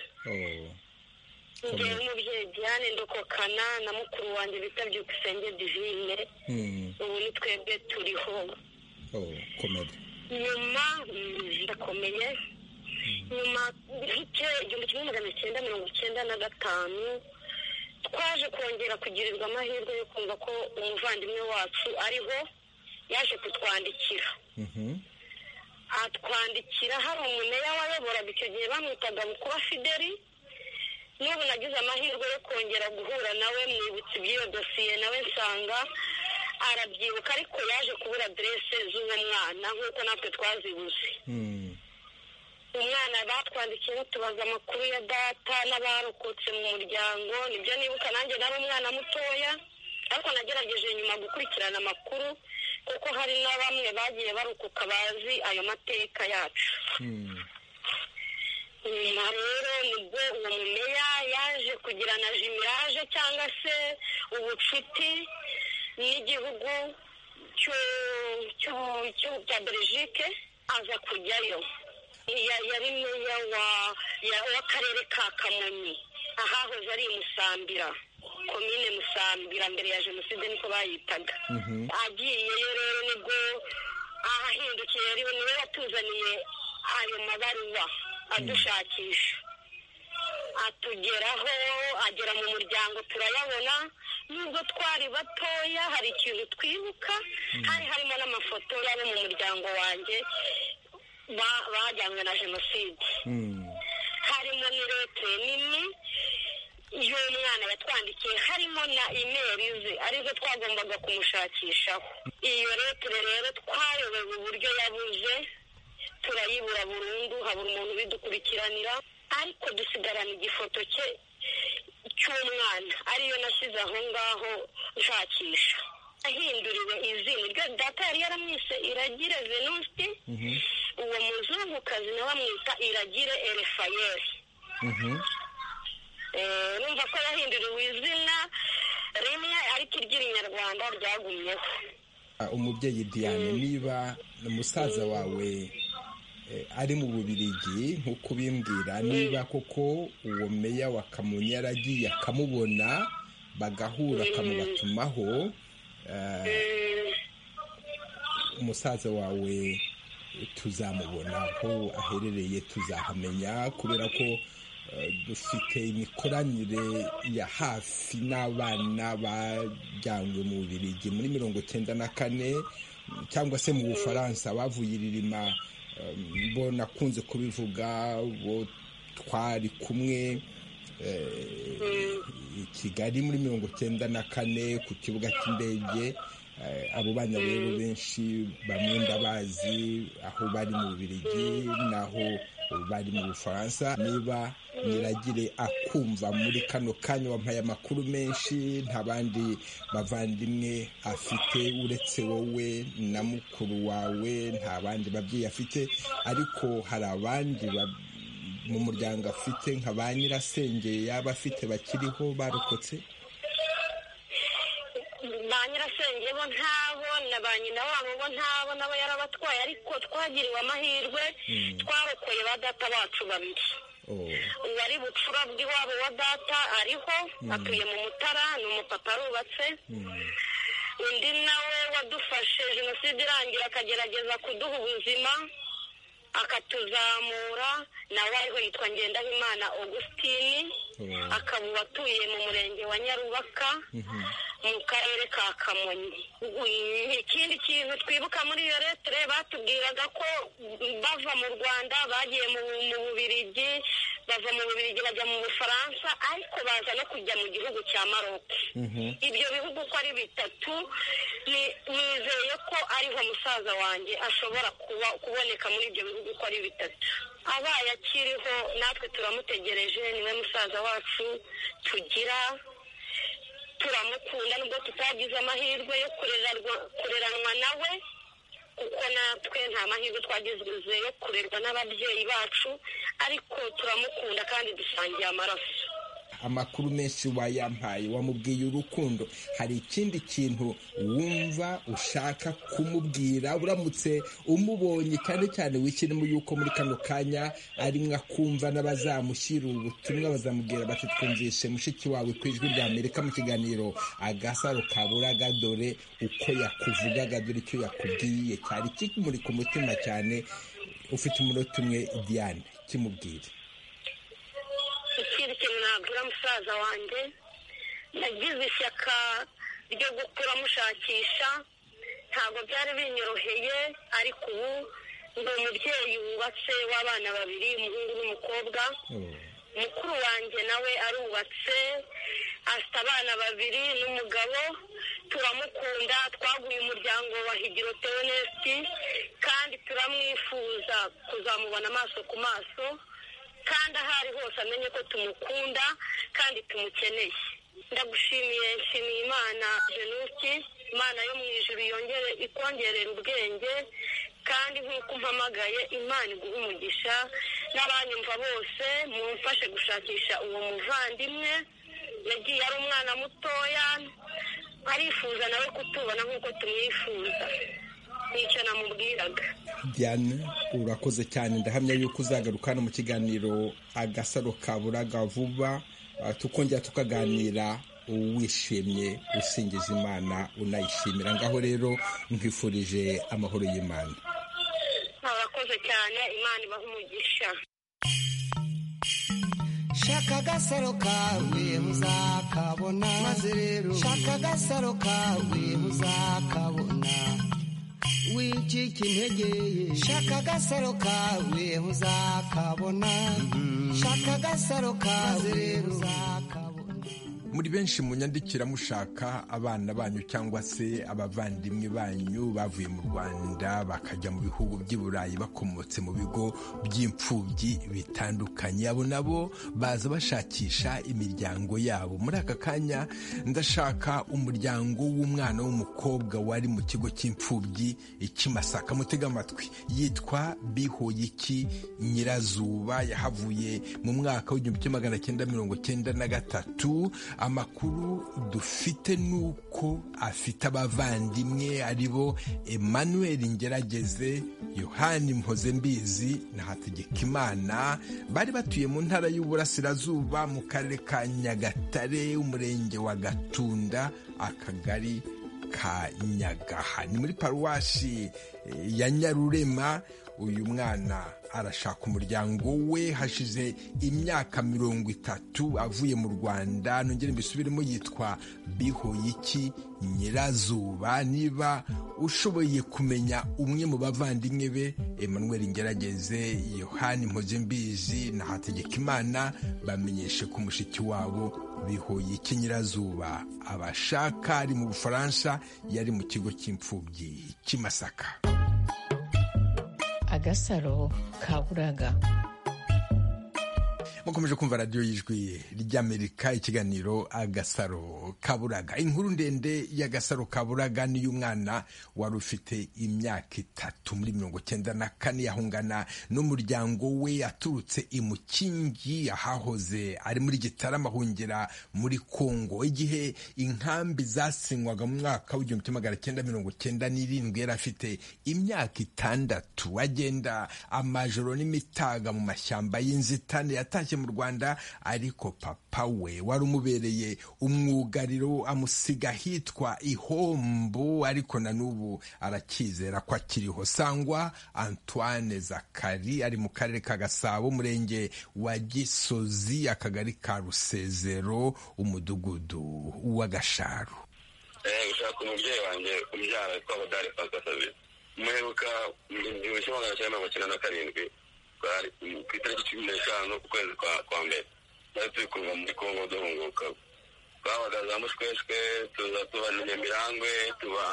ngewe umubyeyi diane ndokokana na mukuru wanjye bita byukusenge divine ubu ni twebwe turiho nyuma ndakomeye nyuma igihumbi kimwe magana cyenda mirongo icyenda na gatanu twaje kongera kugirirwa amahirwe yo kumva ko umuvandimwe wacu ariho yaje kutwandikira atwandikira hari umumeya wayoboraga icyo gihe bamwitaga bukuba fideli n'ubu nagize amahirwe yo kongera guhura nawe mwibutsa iby'iyo dosiye nawe nsanga arabyibuka ariko yaje kubura aderese z'uwo mwana nk'uko natwe twazibuze umwana batwandikiye batubaza amakuru ya data n'abarokotse mu muryango nibyo nibuka nanjye nari umwana mutoya ariko nagerageje nyuma gukurikirana amakuru kuko hari na bamwe bagiye barokoka bazi ayo mateka yacu nyuma rero nibwo uwo mumeya yaje kugirana jimiraje cyangwa se ubucuti n'igihugu cya berejike aza kujyayo yari meya w'akarere ka kamonyi ahahoze ari musambira komine musambira mbere ya jenoside niko bayitaga agiyeyo rero nibwo ahahindukiye rero niwe watuzaniye ayo mabaruwa adushakisha atugeraho agera mu muryango turayabona nubwo twari batoya hari ikintu twibuka hari harimo n'amafoto y'abo mu muryango wanjye bajyanywe na jenoside harimo n'irote nini y'umwana yatwandikiye harimo na imeri ze arizo twagombaga kumushakishaho iyo leta rero twayobewe uburyo yabuze turayibura burundu habura umuntu ubidukurikiranira ariko dusigarana igifoto cye cy'umwana ariyo nashyize aho ngaho nshakisha ahinduriwe izina iryo data yari yaramwise iragire venuste uwo muzungukazi nawe amwita iragire erefayeri numva ko yahinduriwe izina rimwe ariko iry'inyarwanda ryagumyeho umubyeyi diane niba umusaza wawe ari mu bubirigi nk'uko ubimbwira niba koko uwo meya wa kamonyi yaragiye akamubona bagahura akamubatumaho umusaza wawe tuzamubona aho aherereye tuzahamenya kubera ko dufite imikoranire ya hafi n'abana bajyanywe mu bubirigi muri mirongo icyenda na kane cyangwa se mu bufaransa bavuye iririma bo nakunze kubivuga bo twari kumwe i kigali muri mirongo icyenda na kane ku kibuga cy'indege abo bana rero benshi bamwe ndabazi aho bari mu bubirigi n'aho bari mu bufaransa niba niragire akumva muri kano kanya wampaye amakuru menshi nta bandi bavandimwe afite uretse wowe na mukuru wawe nta bandi babyeyi afite ariko hari abandi mu muryango afite nka ba nyirasenge yaba afite bakiriho barokotse ba nyirasenge bo ntabo na ba nyina wabo bo ntabo nabo yarabatwaye ariko twagiriwe amahirwe twarokoye ba data bacu babiri uwari bucura bw'iwabo wa data ariho atuye mu mutara ni umupapa arubatse undi nawe wadufashe jenoside irangira akagerageza kuduha ubuzima akatuzamura nawe ariho yitwa ngendahimana augustine akaba atuye mu murenge wa nyarubaka mu karere ka kamonyi ikindi kintu twibuka muri iyo letire batubwiraga ko bava mu rwanda bagiye mu bubirigi bava mu bubirigi bajya mu bufaransa ariko baza no kujya mu gihugu cya maroc ibyo bihugu uko ari bitatu nizeye ko ariho musaza wanjye ashobora kuba kuboneka muri ibyo bihugu uko ari bitatu abaye akiriho natwe turamutegereje niwe musaza wacu tugira turamukunda nubwo tutagize amahirwe yo kureranwa nawe kuko natwe nta mahirwe twagize yo kurerwa n'ababyeyi bacu ariko turamukunda kandi dusangiye amaraso amakuru menshi wayampaye wamubwiye urukundo hari ikindi kintu wumva ushaka kumubwira uramutse umubonye cyane cyane wikirimo yuko muri kano kanya arimwo akumva n'abazamushyira ubutumwa bazamubwira bati twumvishe mushiki wawe ku ijwi rya amerika mu kiganiro agasaro kaburaga dore uko yakuvugaga dore icyo yakubwiye cyari kimuri ku mutima cyane ufite umunota umwe diane kimubwire ikindi kintu nabwira musaza wanjye nagize ishyaka ryo gukura mushakisha ntabwo byari binyoroheye ariko ubu ndi umubyeyi wubatse w'abana babiri umuhungu n'umukobwa mukuru wanjye nawe arubatse afite abana babiri n'umugabo turamukunda twaguye umuryango wa higiro teonesti kandi turamwifuza kuzamubona amaso ku maso kandi aho ari hose amenye ko tumukunda kandi tumukeneye ndagushimiye nshimiye imana jenoside imana yo mu ijuru yongere ikongerera ubwenge kandi nk'uko umpamagaye imana iguha umugisha n'abanyumva bose mumfashe gushakisha uwo muvandimwe yagiye ari umwana mutoya arifuza nawe kutubona nk'uko tumwifuza nicyo namubwiraga diane urakoze cyane ndahamya yuko uzagaruka mu kiganiro agasaro kaburaga vuba tukongera tukaganira wishimye usingiza imana unayishimira ngaho rero nkwifurije amahoro y'imana abakoze cyane imana ibaha umugisha shaka agasaro kawe uzakabona maze rero shaka agasaro kawe uzakabona wicika intege ye shaka agasaro kawe uzakabona shaka agasaro kawe uzakabona muri benshi munyandikira mushaka abana banyu cyangwa se abavandimwe banyu bavuye mu rwanda bakajya mu bihugu by'i burayi bakomotse mu bigo by'imfubyi bitandukanye abo nabo baza bashakisha imiryango yabo muri aka kanya ndashaka umuryango w'umwana w'umukobwa wari mu kigo cy'imfubyi ikimasaka mutega amatwi yitwa bihoyiki nyirazuba yahavuye mu mwaka w'igihumbi kimwe magana cyenda mirongo cyenda na gatatu amakuru dufite nuko afite abavandimwe ari bo emmanuel ngerageze yohani mpoze mbizi na hategekimana bari batuye mu ntara y'uburasirazuba mu karere ka nyagatare umurenge wa gatunda akagari ka nyagaha ni muri paruwashi ya nyarurema uyu mwana arashaka umuryango we hashize imyaka mirongo itatu avuye mu rwanda nongere mbisubiremo yitwa bihoyiki nyirazuba niba ushoboye kumenya umwe mu bavandimwe be emmanuel ngerageze yohani mpuzembizi na hategekimana bamenyeshe ku mushiki wabo bihoyiki nyirazuba abashaka ari mu bufaransa yari mu kigo cy'imfubyi cy'imasaka agasaro kaburaga mukomeje kumva radiyo y'ijwi ry'amerika ikiganiro agasaro kaburaga inkuru ndende y'agasaro kaburaga niy'umwana wari ufite imyaka itatu muri mirongo cyenda na kane yahungana n'umuryango we yaturutse imukingi ahahoze ari muri gitarama ahungira muri kongo igihe inkambi zasinywaga mu mwaka w'igihumbi kimwe magana cyenda mirongo cyenda n'irindwi yari afite imyaka itandatu agenda amajoro n'imitaga mu mashyamba y'inzitane yatashye mu rwanda ariko papa we wari umubereye umwugariro amusiga ahitwa ihombo ariko na n'ubu arakizera ko akiriho sangwa antoine zakari ari mu karere ka gasabo umurenge wa gisozi akagari ka rusezero umudugudu w'agasharu gushaka umubyeyi wanjye umbyara witwa bodari pasikasabi muheruka mu gihumbi kimwe magana cyenda mirongo icyenda na karindwi ku itariki cumi n'eshanu ukwezi kwa mbere twari turi kuva muri kongo duhunguka twabaga za mushweshwe tuza tuba nyamirambe tuba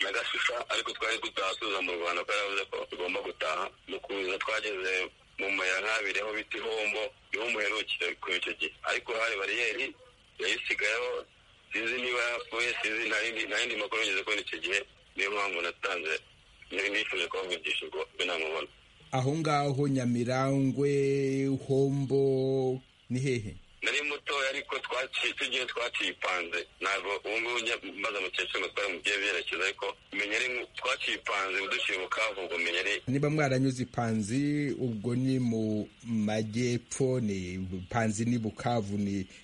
na gashusha ariko twari gutaha tuza mu rwanda ko yavuze ko tugomba gutaha mu kuza twageze mu muyankabiri aho bita ihombo niho muherukire kuri icyo gihe ariko hari bariyeri yayisigayeho sinzi niba yapfuye sinzi nta yindi makuru yigeze kubona icyo gihe niyo mpamvu natanze nifuje kubavugisha ubwo binamubona aho ngaho nyamirangwe hombo ni hehe nari mutoya ariko tugiye twacipanze ntabwo ubu ngubu maze mukecuru twari mu gihe byerekeza ariko menya ari twacipanze duciye mu kavugo menya ari niba mwaranyuze ipanzi ubwo ni mu majyepfo ni panzi ni bukavu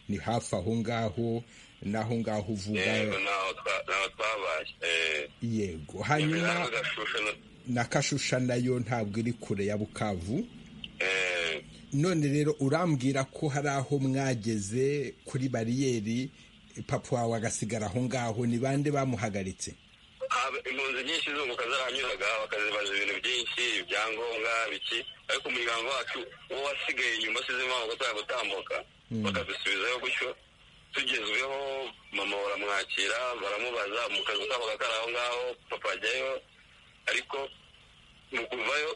ni hafi aho ngaho naho ngaho uvuga yego naho twabaye yego hanyuma na kashusha nayo ntabwo iri kure ya bukavu none rero urambwira ko hari aho mwageze kuri bariyeri papa wawe agasigara aho ngaho ni bande bamuhagaritse impunzi nyinshi zunguka zaranyuraga bakazibaza ibintu byinshi ibyangombwa biki ariko umuryango wacu uwo wasigaye inyuma asize impamvu atari gutambuka bakadusubizayo gutyo tugezweho mama baramwakira baramubaza mu kazu kabo kakari aho ngaho papa ajyayo ariko mu kuvayo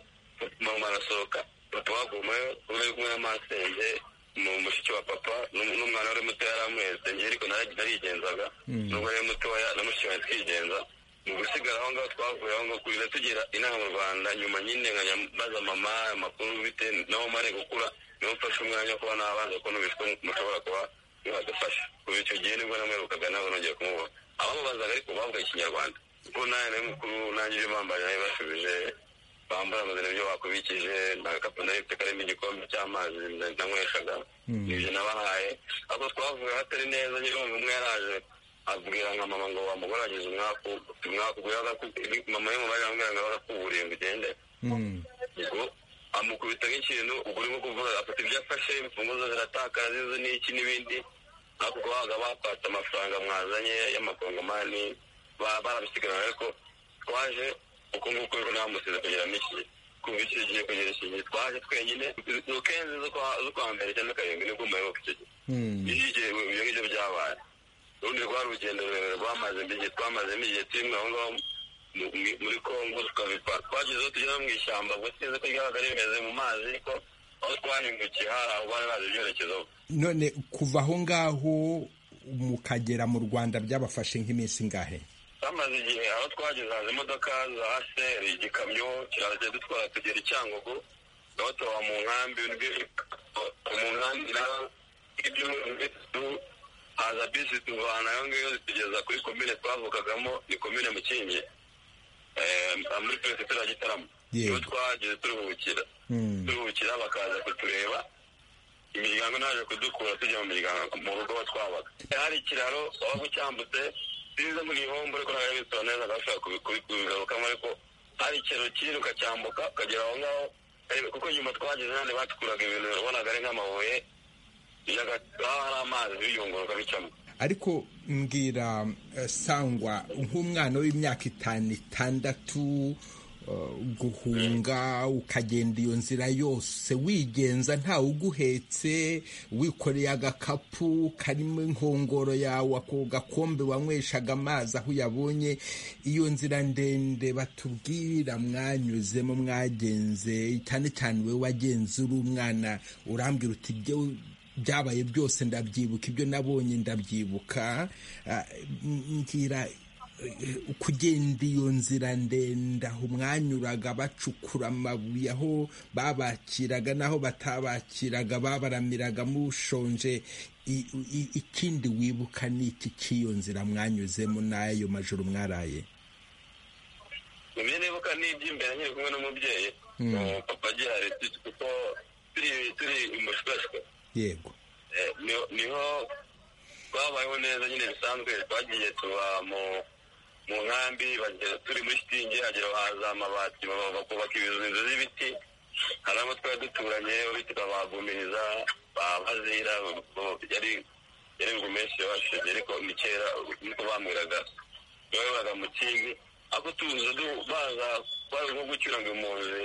mama arasohoka papa wagumayo uri kumwe n'amasenge mu mushiki wa papa n'umwana wari muto yari amuhetse njye ariko narigenzaga n'ubwo yari mutoya na mushiki wawe twigenza mu gusigara aho ngaho twavuye aho ngaho kugeza tugera inaha mu rwanda nyuma nyine nkajya mbaza mama amakuru bite naho mare gukura niho mfashe umwanya wo kuba nabanza ko n'ubishwe mushobora kuba mwadufasha kuva icyo gihe nibwo namwirukaga nawe nongeye kumubona abamubazaga ariko bavuga ikinyarwanda kuko nawe nawe mukuru nanjye ibyo bambaye nawe basubije bambara amazina ibyo bakubikije nta gakapu nari mfite karimo igikombe cy'amazi nanyweshaga n'ibyo nabahaye ariko twavuye hatari neza nyine umwe yaraje abwira nka mama ngo wamugorageze umwaku umwaku mama y'umubare arambwira ngo barakuburiye ngo ugende ubwo amukubita nk'ikintu ubwo urimo kuvuga afata ibyo afashe imfunguzo ziratakara zizo n'iki n'ibindi ariko kubaga bapatse amafaranga mwazanye y'amakongomani barabisigarana ariko twaje uko nguko rero ntamusize kugira miki kuva icyo gihe kugera iki gihe twaje twenyine ni ukenzi zo kwa mbere cyangwa karindwi nibwo muheruka icyo gihe ibyo ngibyo byabaye urundi rwari urugendo rurerure rwamaze igihe twamazemo igihe turimo aho ngaho muri congo tukabipa twagezeho tugeze mu ishyamba ubwo tugeze ko ryabaga rimeze mu mazi ariko aho twahindukiye hari aho bari bazi ibyerekezo none kuva aho ngaho mukagera mu rwanda byabafashe nk'iminsi ingahe twamaze igihe aho twageze haza imodoka za seri igikamyo kirajya dutwara tugera i cyangugu aho tuba mu nkambi mu nkambi naho ibyo haza bisi tuvana ayo ngayo zitugeza kuri komine twavukagamo ni komine mukingi muri perefegitura ya gitarama niho twahageze turuhukira turuhukira bakaza kutureba imiryango naje kudukura tujya mu miryango mu rugo aho twabaga hari ikiraro waba ucyambutse sinzi mu gihombo ariko ntabwo bisobanura neza agashobora kubigarukamo ariko hari ikiraro kinini ukacyambuka ukagera aho ngaho kuko nyuma twageze hano batukuraga ibintu ubonaga ari nk'amabuye hari amazi biyunguruka bicamo ariko mbwira sangwa nk'umwana w'imyaka itanu itandatu guhunga ukagenda iyo nzira yose wigenza ntawe uguhetse wikoreye agakapu karimo inkongoro yawe ako gakombe wanyweshaga amazi aho uyabonye iyo nzira ndende batubwira mwanyuzemo mwagenze cyane cyane we wagenze uri umwana urambwira uti byabaye byose ndabyibuka ibyo nabonye ndabyibuka mbwira kugenda iyo nzira ndende aho mwanyuraga bacukura amabuye aho babakiraga n'aho batabakiraga babaramiraga mushonje ikindi wibuka ni iki cy'iyo nzira mwanyuzemo n'ayo majoro mwaraye ibyo nibuka ni iby'imbere nkiri kumwe n'umubyeyi papa agihari kuko turi umushwashwe yego niho twabayeho neza nyine bisanzwe twagiye tuba mu nkambi turi muri shitingi hagera haza amabati bakubaka inzu z'ibiti hari abo twari duturanye uretse babagumiriza bazira yari yari menshi yabashije ariko ni kera niko bamwiraga bayoboraga mu kingi ariko tuza baza twari nko gucyura ngo impunzi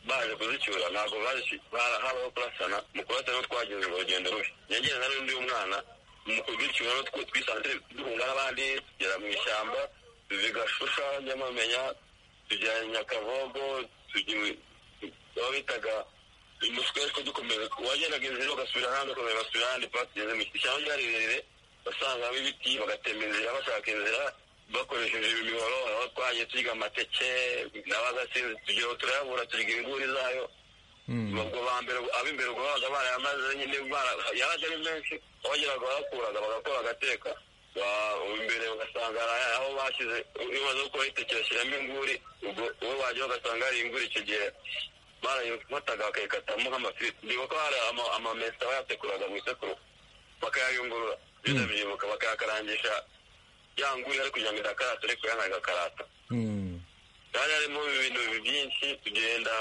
baje kuzicyura ntabwo habaho kurasana mu kurasana twagenze urugendo rubi yagenda na n'undi mwana mu kuzicyura twisanze duhunga n'abandi tugera mu ishyamba bigashusha nyamamenya tujya nyakabogo baba bitaga umuswe ko dukomeza wagendaga inzira ugasubira ahandi ukomeza ugasubira ahandi tugeze mu ishyamba ryari rirerire basangamo ibiti bagatema inzira bashaka inzira bakoresheje imihoro aho twagiye turya amateke n'abagasinzi tugiye turayabura turya inguri zayo ubwo ba mbere ab'imbere ubwo babaga barayamaze nyine yaraje ari menshi abageraga barakuraga bagakora agateka imbere ugasanga aho bashyize ibibazo ko iteke bashyiramo inguri uwo bagiye bagasanga hari inguri icyo gihe barayifataga bakayikatamo nk'amafiriti ndibuka ko hari amamesa bayatekuraga mu isekuru bakayayungurura byo bakayakarangisha yanguye ari kugira ngo idakarata ariko yanga agakarata yari harimo ibintu byinshi tugenda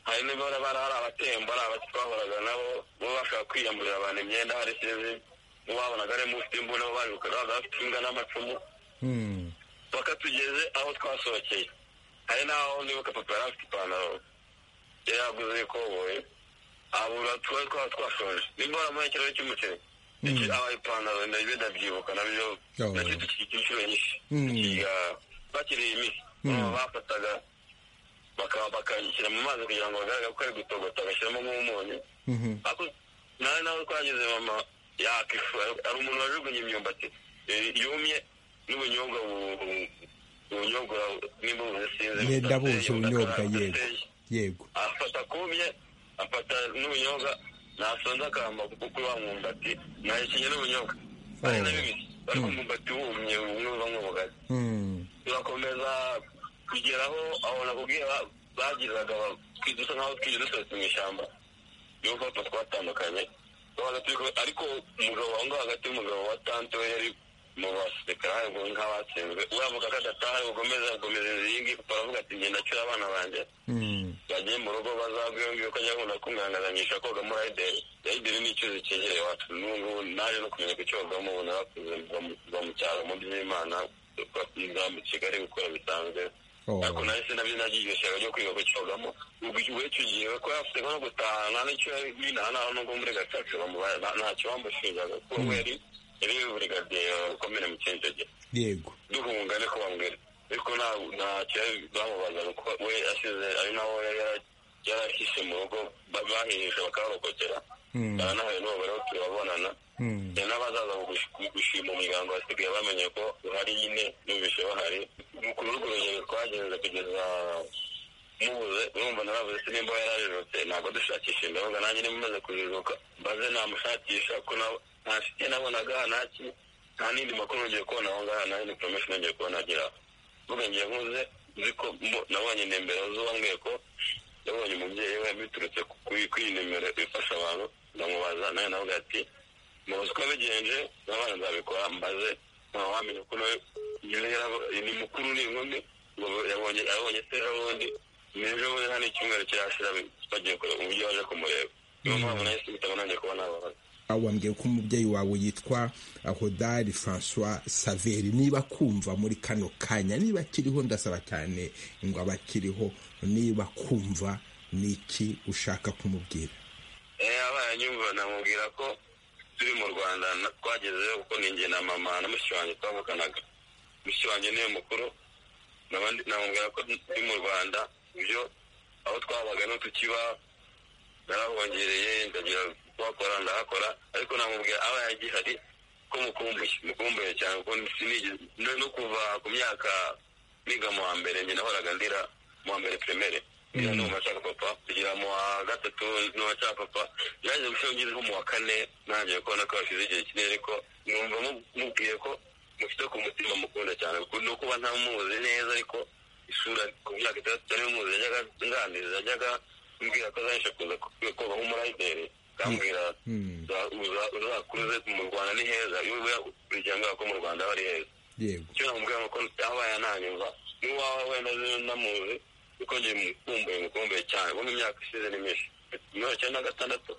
hari n'abara hari abatemba hari abatwahoraga nabo bo bashaka kwiyamburira abantu imyenda hari sinzi n'uwabonaga arimo ufite imbu nabo babirukaga bafite imbwa n'amacumu paka tugeze aho twasohokeye hari n'aho nibuka papa yari afite ipantaro yari yaguze y'ikoboye abura twari twaba twashoje nimbona muri ikiraro cy'umuceri aba ipantaro ndabyo ndabyibuka nabyo nacyo dukikije inshuro nyinshi tukiga bakiriye imiti bafataga bakayishyira mu mazi kugira ngo bagaragare ko ari gutogota agashyiramo nk'umunyu nawe nawe twageze mama yakwifuza hari umuntu wajugunye imyumbati yumye n'ubunyobwa ubunyobwa nimba buzisinze yenda buzi ubunyobwa yego yego afata kumye afata n'ubunyobwa nasonza akamba kuko wa mwumbati nahekenye n'ubunyobwa ari na bibiri ariko umwumbati wumye umwe uva nk'ubugari turakomeza kugeraho aho nakubwiye bagiraga dusa nkaho twiye dusohotse mu ishyamba niyo mpamvu twatandukanye ariko umugabo aho ngaho hagati y'umugabo wa tante we yari mu basekara nk'abatsinzwe uravuga ko adataha ukomeza gukomeza inzingi uravuga ati ngenda acyura abana banjye bagiye mu rugo bazabwiwe ko ajya kubona kumwangazanyisha koga muri ayideri ayideri ni icyuzi cyegereye iwacu n'ubu ngubu naje no kumenya kucyogamo ubu narakuze mva mu cyaro mu by'imana nza mu kigali gukora bisanzwe ariko nahise nabyo nagiye ishyaka ryo kwiga kucyogamo ubwo icyo gihe ko yafite nko gutahana n'icyo binahanaho n'ubwo muri gacaca ntacyo bamushinjaga kuko yari yari burigadiye ukomere mu kinjogera yego duhunga niko bambwira ariko ntacyo bamubazaga kuko we asize ari naho yarahishe mu rugo bahihishe bakaharokokera baranahuye n'ubu bariho turabonana n'abazaza gushima umuryango basigaye bamenye ko uhari nyine numvise bahari kuri urwo rugendo twagenze kugeza mubuze urumva narabuze se nimba yararerutse ntabwo dushakisha imbaga nanjye niba umaze kujijuka mbaze namushakisha ko nta nshuti nabonaga ntaki nta n'indi makuru ngiye kubona aho ngaho nta n'indi poromesheni ngiye kubona agira mvuga ngiye nkuze nzi ko nabonye inimero z'uwambwiye ko yabonye umubyeyi we biturutse kuri iyi nimero ifasha abantu ndamubaza nawe nawe ati muzi ko bigenje n'abana nzabikora mbaze ntawe wamenya ko nawe ni mukuru ni inkumi yabonye abonye se n'ubundi n'ejo bundi nta n'icyumweru kirashira bagiye kureba uburyo baje kumureba niyo mpamvu nawe simitamo nanjye kuba nababaza wambwiye ko umubyeyi wawe yitwa hodari francois saveri niba kumva muri kano kanya niba akiriho ndasaba cyane ngo abe akiriho niba kumva n'iki ushaka kumubwira abana nyumva namubwira ko turi mu rwanda twagezeho kuko ni na mama na mushiki wanjye twavuganaga mushiki wanjye niyo mukuru namubwira ko turi mu rwanda ibyo aho twabaga n'utukiba narahongereye ndagira wakora ndahakora ariko namubwira aba yagihari ko mukumbuye mukumbuye cyane kuko sinigeze no kuva ku myaka niga mu wa mbere njye nahoraga ndira mu wa mbere primaire ndira n'uwa nshaka papa kugira mu wa gatatu n'uwa nshaka papa byaje gushira ngeze nko mu wa kane ntangiye kubona ko hashize igihe kinini ariko numva mubwiye ko mufite ku mutima mukunda cyane kuko no kuba ntamuzi neza ariko isura ku myaka itandatu niyo muzi yajyaga nganiriza yajyaga mbwira ko azahisha kuza koga nk'umurayideri akambwira uzakuze mu rwanda ni heza iyo uba urigenga ko mu rwanda aba ari heza icyo namubwira nuko abaye ananyumva n'iwawe wenda namuzi kuko njye mukumbuye mukumbuye cyane ubundi imyaka ishize ni myinshi mirongo icyenda na gatandatu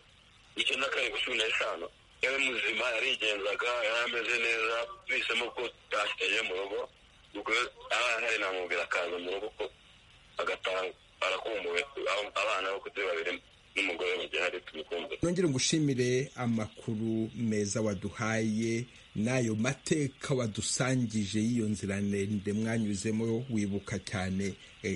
icyenda na karindwi cumi n'eshanu yari muzima yarigenzaga yari ameze neza bisemo ko utashyize mu rugo ubwo aba yahari namubwira akaza mu rugo ko agataha arakumbuwe abana bo kuri babirimo n'umugore mugihari tumukumbuye nongere ngushimire amakuru meza waduhaye n'ayo mateka wadusangije y'iyo nzira ndende mwanyuzemo wibuka cyane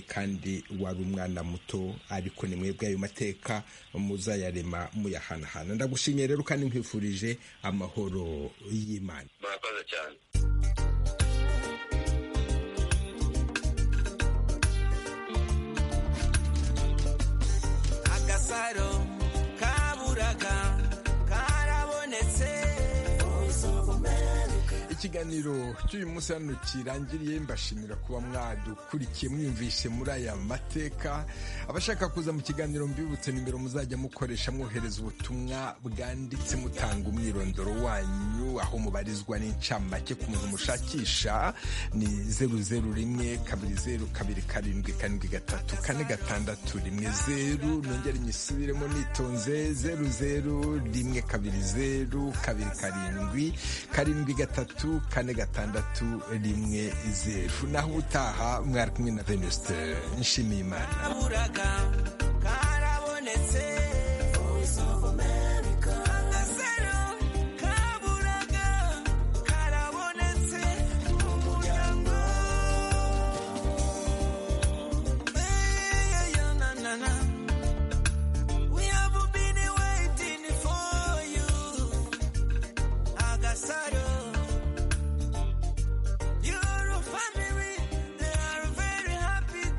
kandi wari umwana muto ariko ni mwebwe ayo mateka muzayarema muyahanahana ndagushimiye rero kandi nkwifurije amahoro y'imana murakoze cyane gasaro kaburaga karabonetse ikiganiro cy'uyu munsi hano kirangiriye mbashimira kuba mwadukurikiye mwiyumvishe muri aya mateka abashaka kuza mu kiganiro mbibutse nimero muzajya mukoresha mwohereza ubutumwa bwanditse mutanga umwirondoro wanyu aho mubarizwa n'incamake ku muntu mushakisha ni zeru zeru rimwe kabiri zeru kabiri karindwi karindwi gatatu kane gatandatu rimwe zeru nongere nyisubiremo nitonze zeru zeru rimwe kabiri zeru kabiri karindwi karindwi gatatu gatatu kane gatandatu rimwe zeru naho ubutaha mwari kumwe na venuste nshimiyimana karabonetse